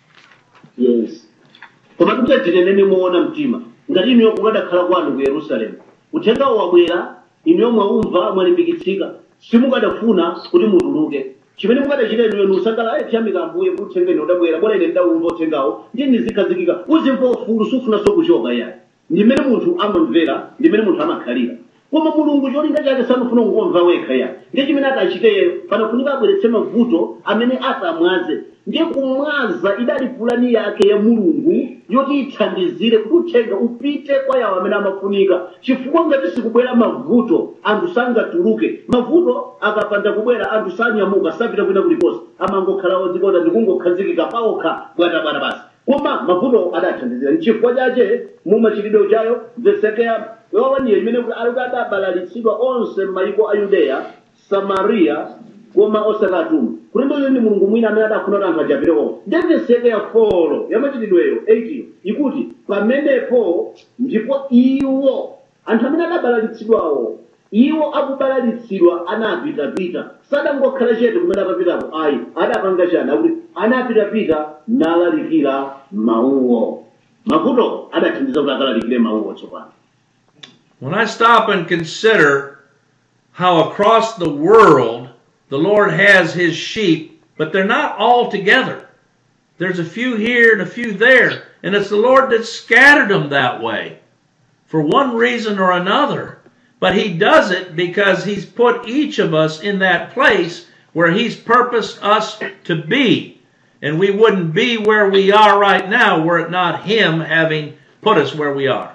yes koma tikutatire muona mtima ngati inuyo mukadakhala kwanu ku yerusalemu uthengawo wabwera inuyo mwaumva mwalimbikitsika simukadafuna kuti mutuluke chimene mukadachita inuyo nusangala ayi tiyamika ambuye kuti uthengeni udabwera bwana ine ndawumva uthengawo ndiye nizikhazikika uzimva ufulu sufunanso kuchoka yayi ndi mmene munthu amamvera ndi mmene munthu amakhalira koma mulungu cholinga chake sanafuna kungomva wekha ya ndiye chimene atachiteyo panafunika abweretse mavuto amene atamwaze ndiye kumwaza idali pulani yake ya mulungu yoti ithandizire kuti uthenga upite kwa yawo amene amafunika chifukwa ngati sikubwera mavuto anthu sangatuluke mavuto akapanda kubwera anthu sanyamuka sapita kwina kulikonse amangokhala odzikonda ndikungokhazikika paokha bwatabwata basi koma mavuto adathandizira nchifukwa chache mumachitidwe chayo vesekeya yowaniye imene kuti ali kuti adabalalitsidwa onse m'mayiko a yudeya samariya koma osakatuma kulembeyo ni mulungu mwina amene adafuna kuti anthu ajapireko ndeveseke ya folo yamachitidweyo 8 ikuti pamenepo ndipo iwo anthu amene adabalalitsidwawo iwo akubalalitsidwa anapitapita sadangokhala chete kumene apapitapo ayi adapanga chani akuti anapitapita nalalikira mawuwo mavuto adathandiza kuti akalalikire mawuwo tsopano When I stop and consider how across the world the Lord has his sheep, but they're not all together. There's a few here and a few there, and it's the Lord that scattered them that way for one reason or another. But he does it because he's put each of us in that place where he's purposed us to be. And we wouldn't be where we are right now were it not him having put us where we are.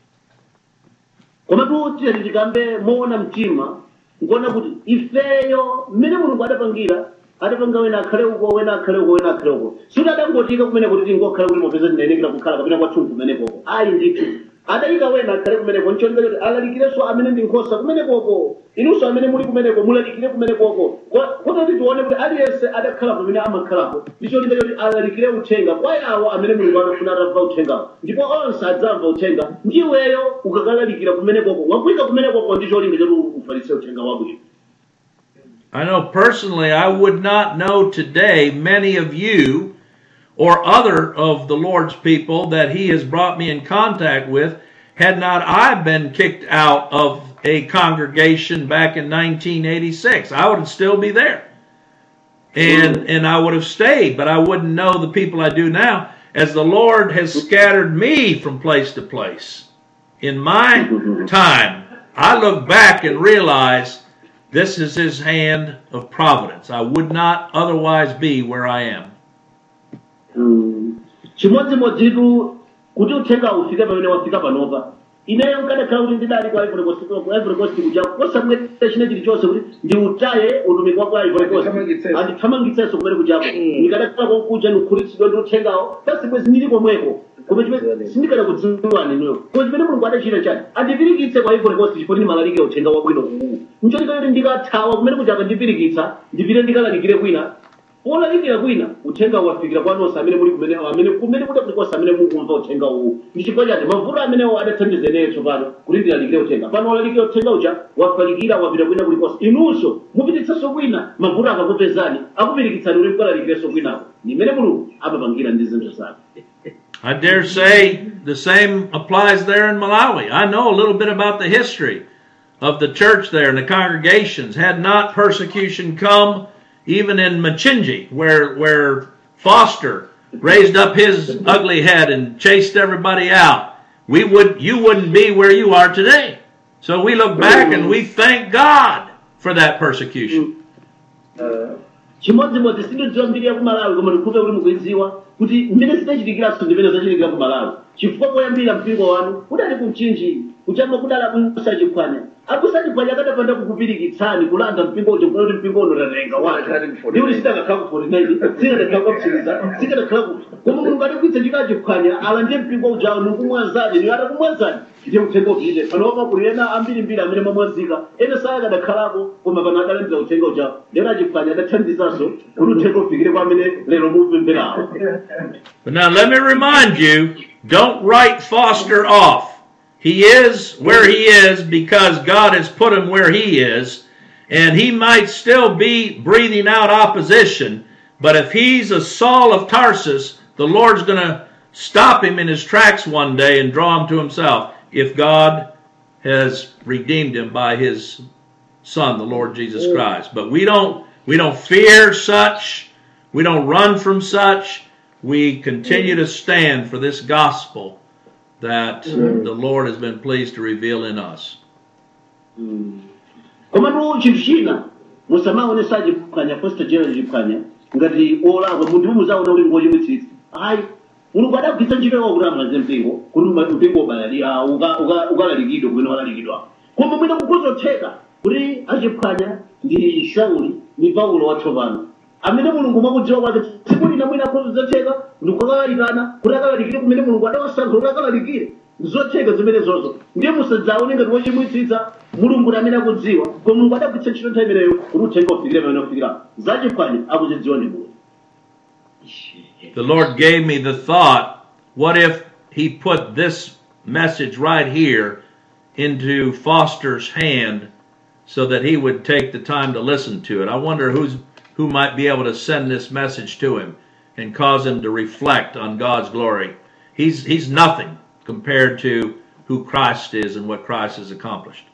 koma tuti tikambe moona mtima nkuona kuti ifeyo mmene mulungu adapangira adapanga wena akhale uko wena akhale uko wena akhale uko suti adangotika kumene kuti tingokhale kuti mopeza tinenekera kukhala kapena kwathu kumenekoko ayi ndithu adayika wena akhale kumeneko nchoneka kuti alalikirenso amene ndi nkhosa kumenekoko inunso amene muli kumeneko mulalikire kumenekoko kototi tione kuti aliyense adakhala pamene amakhalapo ndicholinga choti alalikire uthenga kwa yawo amene mulungu anafuna atamva uthengawo ndipo onse adzamva uthenga ndiweyo ukakalalikira kumenekoko wagwika kumenekoko ndi cholinga choti ufalitse uthenga wabwino I know personally I would not know today many of you or other of the Lord's people that He has brought me in contact with had not I been kicked out of a congregation back in 1986. I would still be there. And, and I would have stayed, but I wouldn't know the people I do now as the Lord has scattered me from place to place. In my time, I look back and realize this is his hand of providence. I would not otherwise be where I am. chimodzimodzitu kuti uthenga ufike pamene wafika panopa ineyo nkadakhala kuti ndidali kwa ivory coast ku ivory coast kuja kosamweta china chilichonse kuti ndiutaye utumiki wa kwa ivory coast Andithamangitsenso. andithamangitsenso kumene kujapo ndikadakhala kokuja ndikukhulitsidwa ndi uthengawo basi bwezi ndili komweko koma chimene sindikadakudziwani inuyo koma chimene mulungu adachita chani andipirikitse kwa ivory coast chifukwa ndimalalike uthenga wabwino uwu ncholinga kuti ndikathawa kumene kuchaka ndipirikitsa ndipite ndikalalikire kwina polalikira kwina uthenga wafikira kwanonse amene muli kumene amene kumene kuti kulikonse amene mukumva uthenga uwu ndi chifukwa chati mavuto amenewo adathandiza ineyo tsopano kuti ndilalikire uthenga pano walalikira uthenga uja wafalikira wapita kwina kulikonse inunso mupititsenso kwina mavuto akakupezani akupirikitsani kuti mukalalikire kwinako ndi imene mulungu amapangira ndi zinthu zake I dare say the same applies there in Malawi. I know a little bit about the history of the church there and the congregations. Had not persecution come, even in Machinji, where where Foster raised up his ugly head and chased everybody out, we would you wouldn't be where you are today. So we look back and we thank God for that persecution. chimodzimodzi sindidziwa mbiri ya kumalawi koma ndikhupe kuti mukuidziwa kuti mmene zinachitikiraso ndimene zachitikira kumalawi chifukwa poyambira mpingo wanu udali kumchinji kuchamba kudala kusachiphwanya akusachipwanya akadapanda kukupirikitsani kulanda mpingo uja kuna kuti mpingo uno tatenga wake ndi kuti sitakakhala ku 49 sikadakhala kwapsiriza sikadakhala ku koma mulungu adakwitsa chikachiphwanya ala ndiye mpingo uja nikumwazani ni atakumwazani ndiye uthenga upite panopa kuli ena ambirimbiri amene mamwazika ena saya akadakhalapo koma pano adalandira uthenga uja ndiye achiphwanya adathandizanso kuti uthenga ufikire kwa amene lero mupemberawo But now let me remind you, don't write Foster off. He is where he is because God has put him where he is, and he might still be breathing out opposition, but if he's a Saul of Tarsus, the Lord's going to stop him in his tracks one day and draw him to himself if God has redeemed him by his son the Lord Jesus Christ. But we don't we don't fear such, we don't run from such. We continue to stand for this gospel that the Lord has been pleased to reveal in us. komatu chinthu china musamaonesa achiphwanya posta jera chiphwanya ngati olakwa munthu muzaona uli ngochimwitsitsa ayi mulungu adagwitsa ntchito yawo kuti amalaze mpingo kuti ma- mpingo ubalali ah, uka- uka- ukalalikidwa kumene walalikidwa koma mwina kukuzotheka kuti achiphwanya ndi sauli ndi paulo watsopano amene mulungu mwakudziwa kwake tsiku lina mwina akuzotheka ndi kukalalikana kuti akalalikire kumene mulungu adawasankha kuti akalalikire zotheka zimene zozo ndiye musadzaone ngati wochimwitsitsa mulungu ndi amene akudziwa koma mulungu adagwitsa ntchito nthawi imeneyo kuti uthenga ufikire pamene ufikira zachiphwanya akuzidziwa ndi mulungu The Lord gave me the thought what if He put this message right here into Foster's hand so that he would take the time to listen to it? I wonder who's, who might be able to send this message to him and cause him to reflect on God's glory. He's, he's nothing compared to who Christ is and what Christ has accomplished.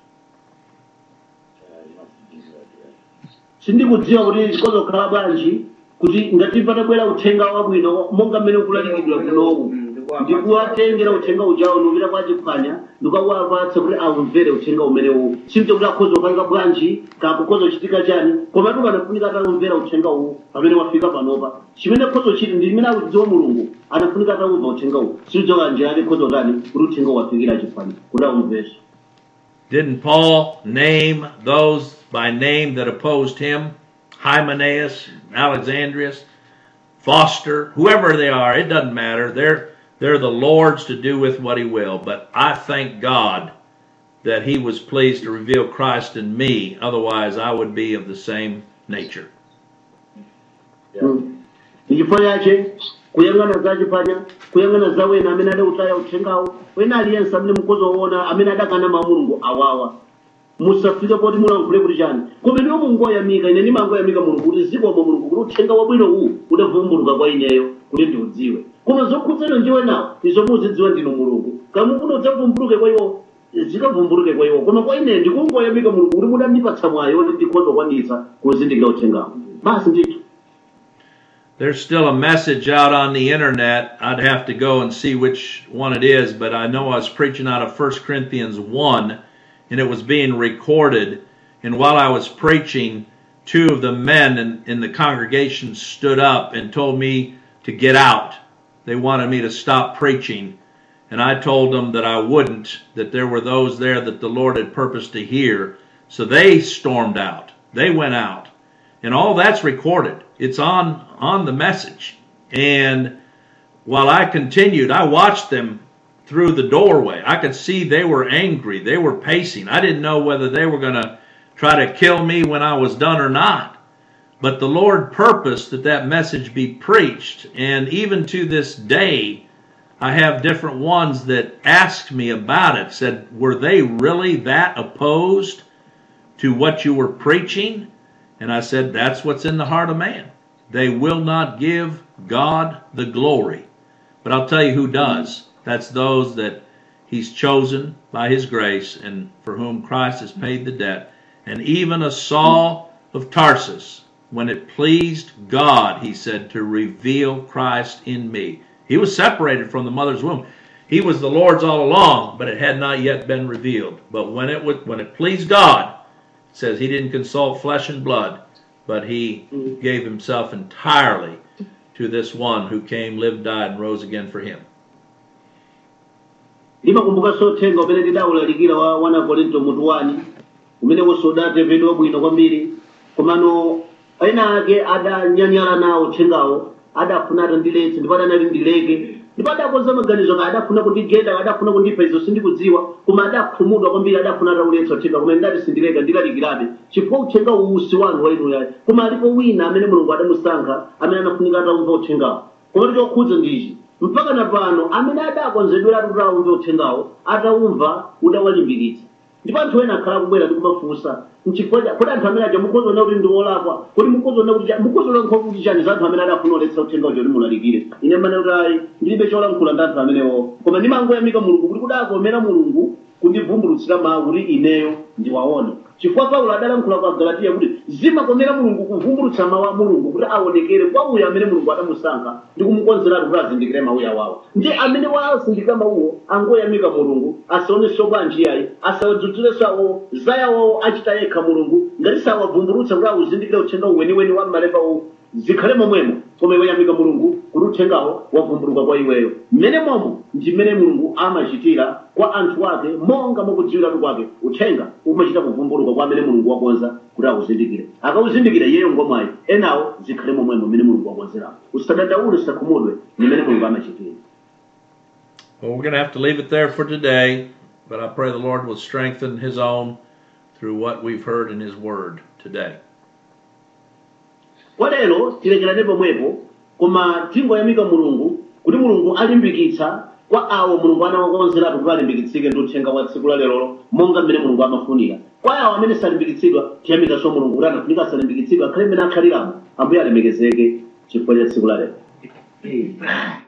sindikudziwa kuti chikozokhala bwanji kuti ngati patabwera uthenga wabwino monga mmene ukulalikidwa kunowu ndikuwatengera uthenga ujawo nupita kwa chiphwanya ndikawapatsa kuti awumvere uthenga umenewu sinto kuti akhoza kupangira bwanji kakukhoza kuchitika chani koma tu panafunika atawumvera uthenga uwu pamene wafika panopa chimene khoza chiti ndi limene akudziwa mulungu anafunika atawumva uthenga uwu siudzoka njira yake khoza kani kuti uthenga wafikira chiphwanya kuti awumvere Didn't Paul name those by name that opposed him? Hymenaeus, Alexandrius, Foster, whoever they are, it doesn't matter. They're they're the Lord's to do with what he will. But I thank God that he was pleased to reveal Christ in me. Otherwise I would be of the same nature. ndichifukwa chache kuyang'ana za chiphwanya kuyang'ana za wena amene adautaya uthengawo wena aliyense amene mukuzoona amene adakana mawu a mulungu awawa musafike poti mulankhule kuti chani koma ndiwo mungoyamika ine ndimangoyamika mulungu kuti zikomo mulungu kuti uthenga wabwino uwu udavumbuluka kwa ineyo kuti ndiudziwe koma zokhudzana ndiwe nawo izo muzidziwa ndinu mulungu kamufuna udzavumbuluke kwa iwo zikavumbuluke kwa iwo koma kwa ine ndikungoyamika mulungu kuti mudandipatsa mwayo kuti ndikhoza kwanitsa kuzindikira uthengawo basi ndithu There's still a message out on the internet. I'd have to go and see which one it is, but I know I was preaching out of 1 Corinthians 1 and it was being recorded. And while I was preaching, two of the men in, in the congregation stood up and told me to get out. They wanted me to stop preaching. And I told them that I wouldn't, that there were those there that the Lord had purposed to hear. So they stormed out. They went out and all that's recorded it's on on the message and while i continued i watched them through the doorway i could see they were angry they were pacing i didn't know whether they were going to try to kill me when i was done or not but the lord purposed that that message be preached and even to this day i have different ones that asked me about it said were they really that opposed to what you were preaching and I said, that's what's in the heart of man. They will not give God the glory. But I'll tell you who does. That's those that He's chosen by His grace and for whom Christ has paid the debt. And even a Saul of Tarsus, when it pleased God, he said, to reveal Christ in me. He was separated from the mother's womb. He was the Lord's all along, but it had not yet been revealed. But when it would, when it pleased God, it says he didn't consult flesh and blood, but he gave himself entirely to this one who came, lived, died, and rose again for him. ndimakumbuka uthenga umene tidawulalikira wa 1 korinto mutu 1 umenewonso udatemvedwa bwino kwambiri komano ena ake adanyanyala nawo uthengawo adafuna atandiletse ndipo adanali ndileke ndipo adakonza maganizo ake adafuna kundigeda adafuna kundipha izo sindikudziwa koma adakhumudwa kwambiri adafuna atauletsa uthenga koma ndati sindileka ndilalikirabe chifukwa uthenga uwu si wanu wa inu yayi koma alipo wina amene mulungu adamusankha amene anafunika ataumva uthengawo koma chokhudza ndichi mpaka na pano amene adakonzedwera kuti aumve uthengawo ataumva udawalimbikitsa ndipo anthu ena akhala kubwera ndi kumafunsa mchifukwa cha kodi anthu amene aja mukuzoona kuti ndi olakwa kodi mukuzoona kuti cha- mukuzolankhula kuti chani za anthu amene adafuna oletsa uthengawo choti mulalikire ine mmene kuti ayi ndilibe cholankhula ndi anthu amenewo koma ndimangoyamika mulungu kuti kudakomera mulungu kundivumbulutsira mawu kuti ineyo ndiwaone chifukwa paulo adalankhula kwa galatiya kuti zimakomera mulungu kuvumbulutsa mawu a mulungu kuti aonekere kwa uyo amene mulungu adamusankha ndi kumukonzeratu kuti azindikire mawu awawo ndi amene wazindikira mawuwo angoyamika mulungu asaonenso kwa njiyayi asawadzudzule sawo zayawo achita yekha mulungu ngati sawavumbulutsa kuti awuzindikire uthenga weniweni wa mmalepawo zikhale momwemo koma iwe yamika mulungu kuti uthengawo wavumbuluka kwa iweyo mmene momo ndi mmene mulungu amachitira kwa anthu ake monga mwakudziwiratu kwake uthenga umachita kuvumbuluka kwa amene mulungu wakonza kuti awuzindikire akawuzindikira iyeyo ngomwayi enawo zikhale momwemo mmene mulungu wakonzerawo usadandaule usakhumudwe ndi mmene mulungu amachitira Well, we're going to have to leave it there for today, but I pray the Lord will strengthen His own through what we've heard in His Word today. kwa lero tilekerane pomwepo koma tingoyamika mulungu kuti mulungu alimbikitsa kwa awo mulungu anawakonzeratu kuti alimbikitsike ndi uthenga wa tsiku la lerolo monga mmene mulungu amafunira kwa awo amene salimbikitsidwa tiyamikanso mulungu kuti anafunika asalimbikitsidwa akhale mmene akhaliramo ambuye alemekezeke chifukwa cha tsiku la lero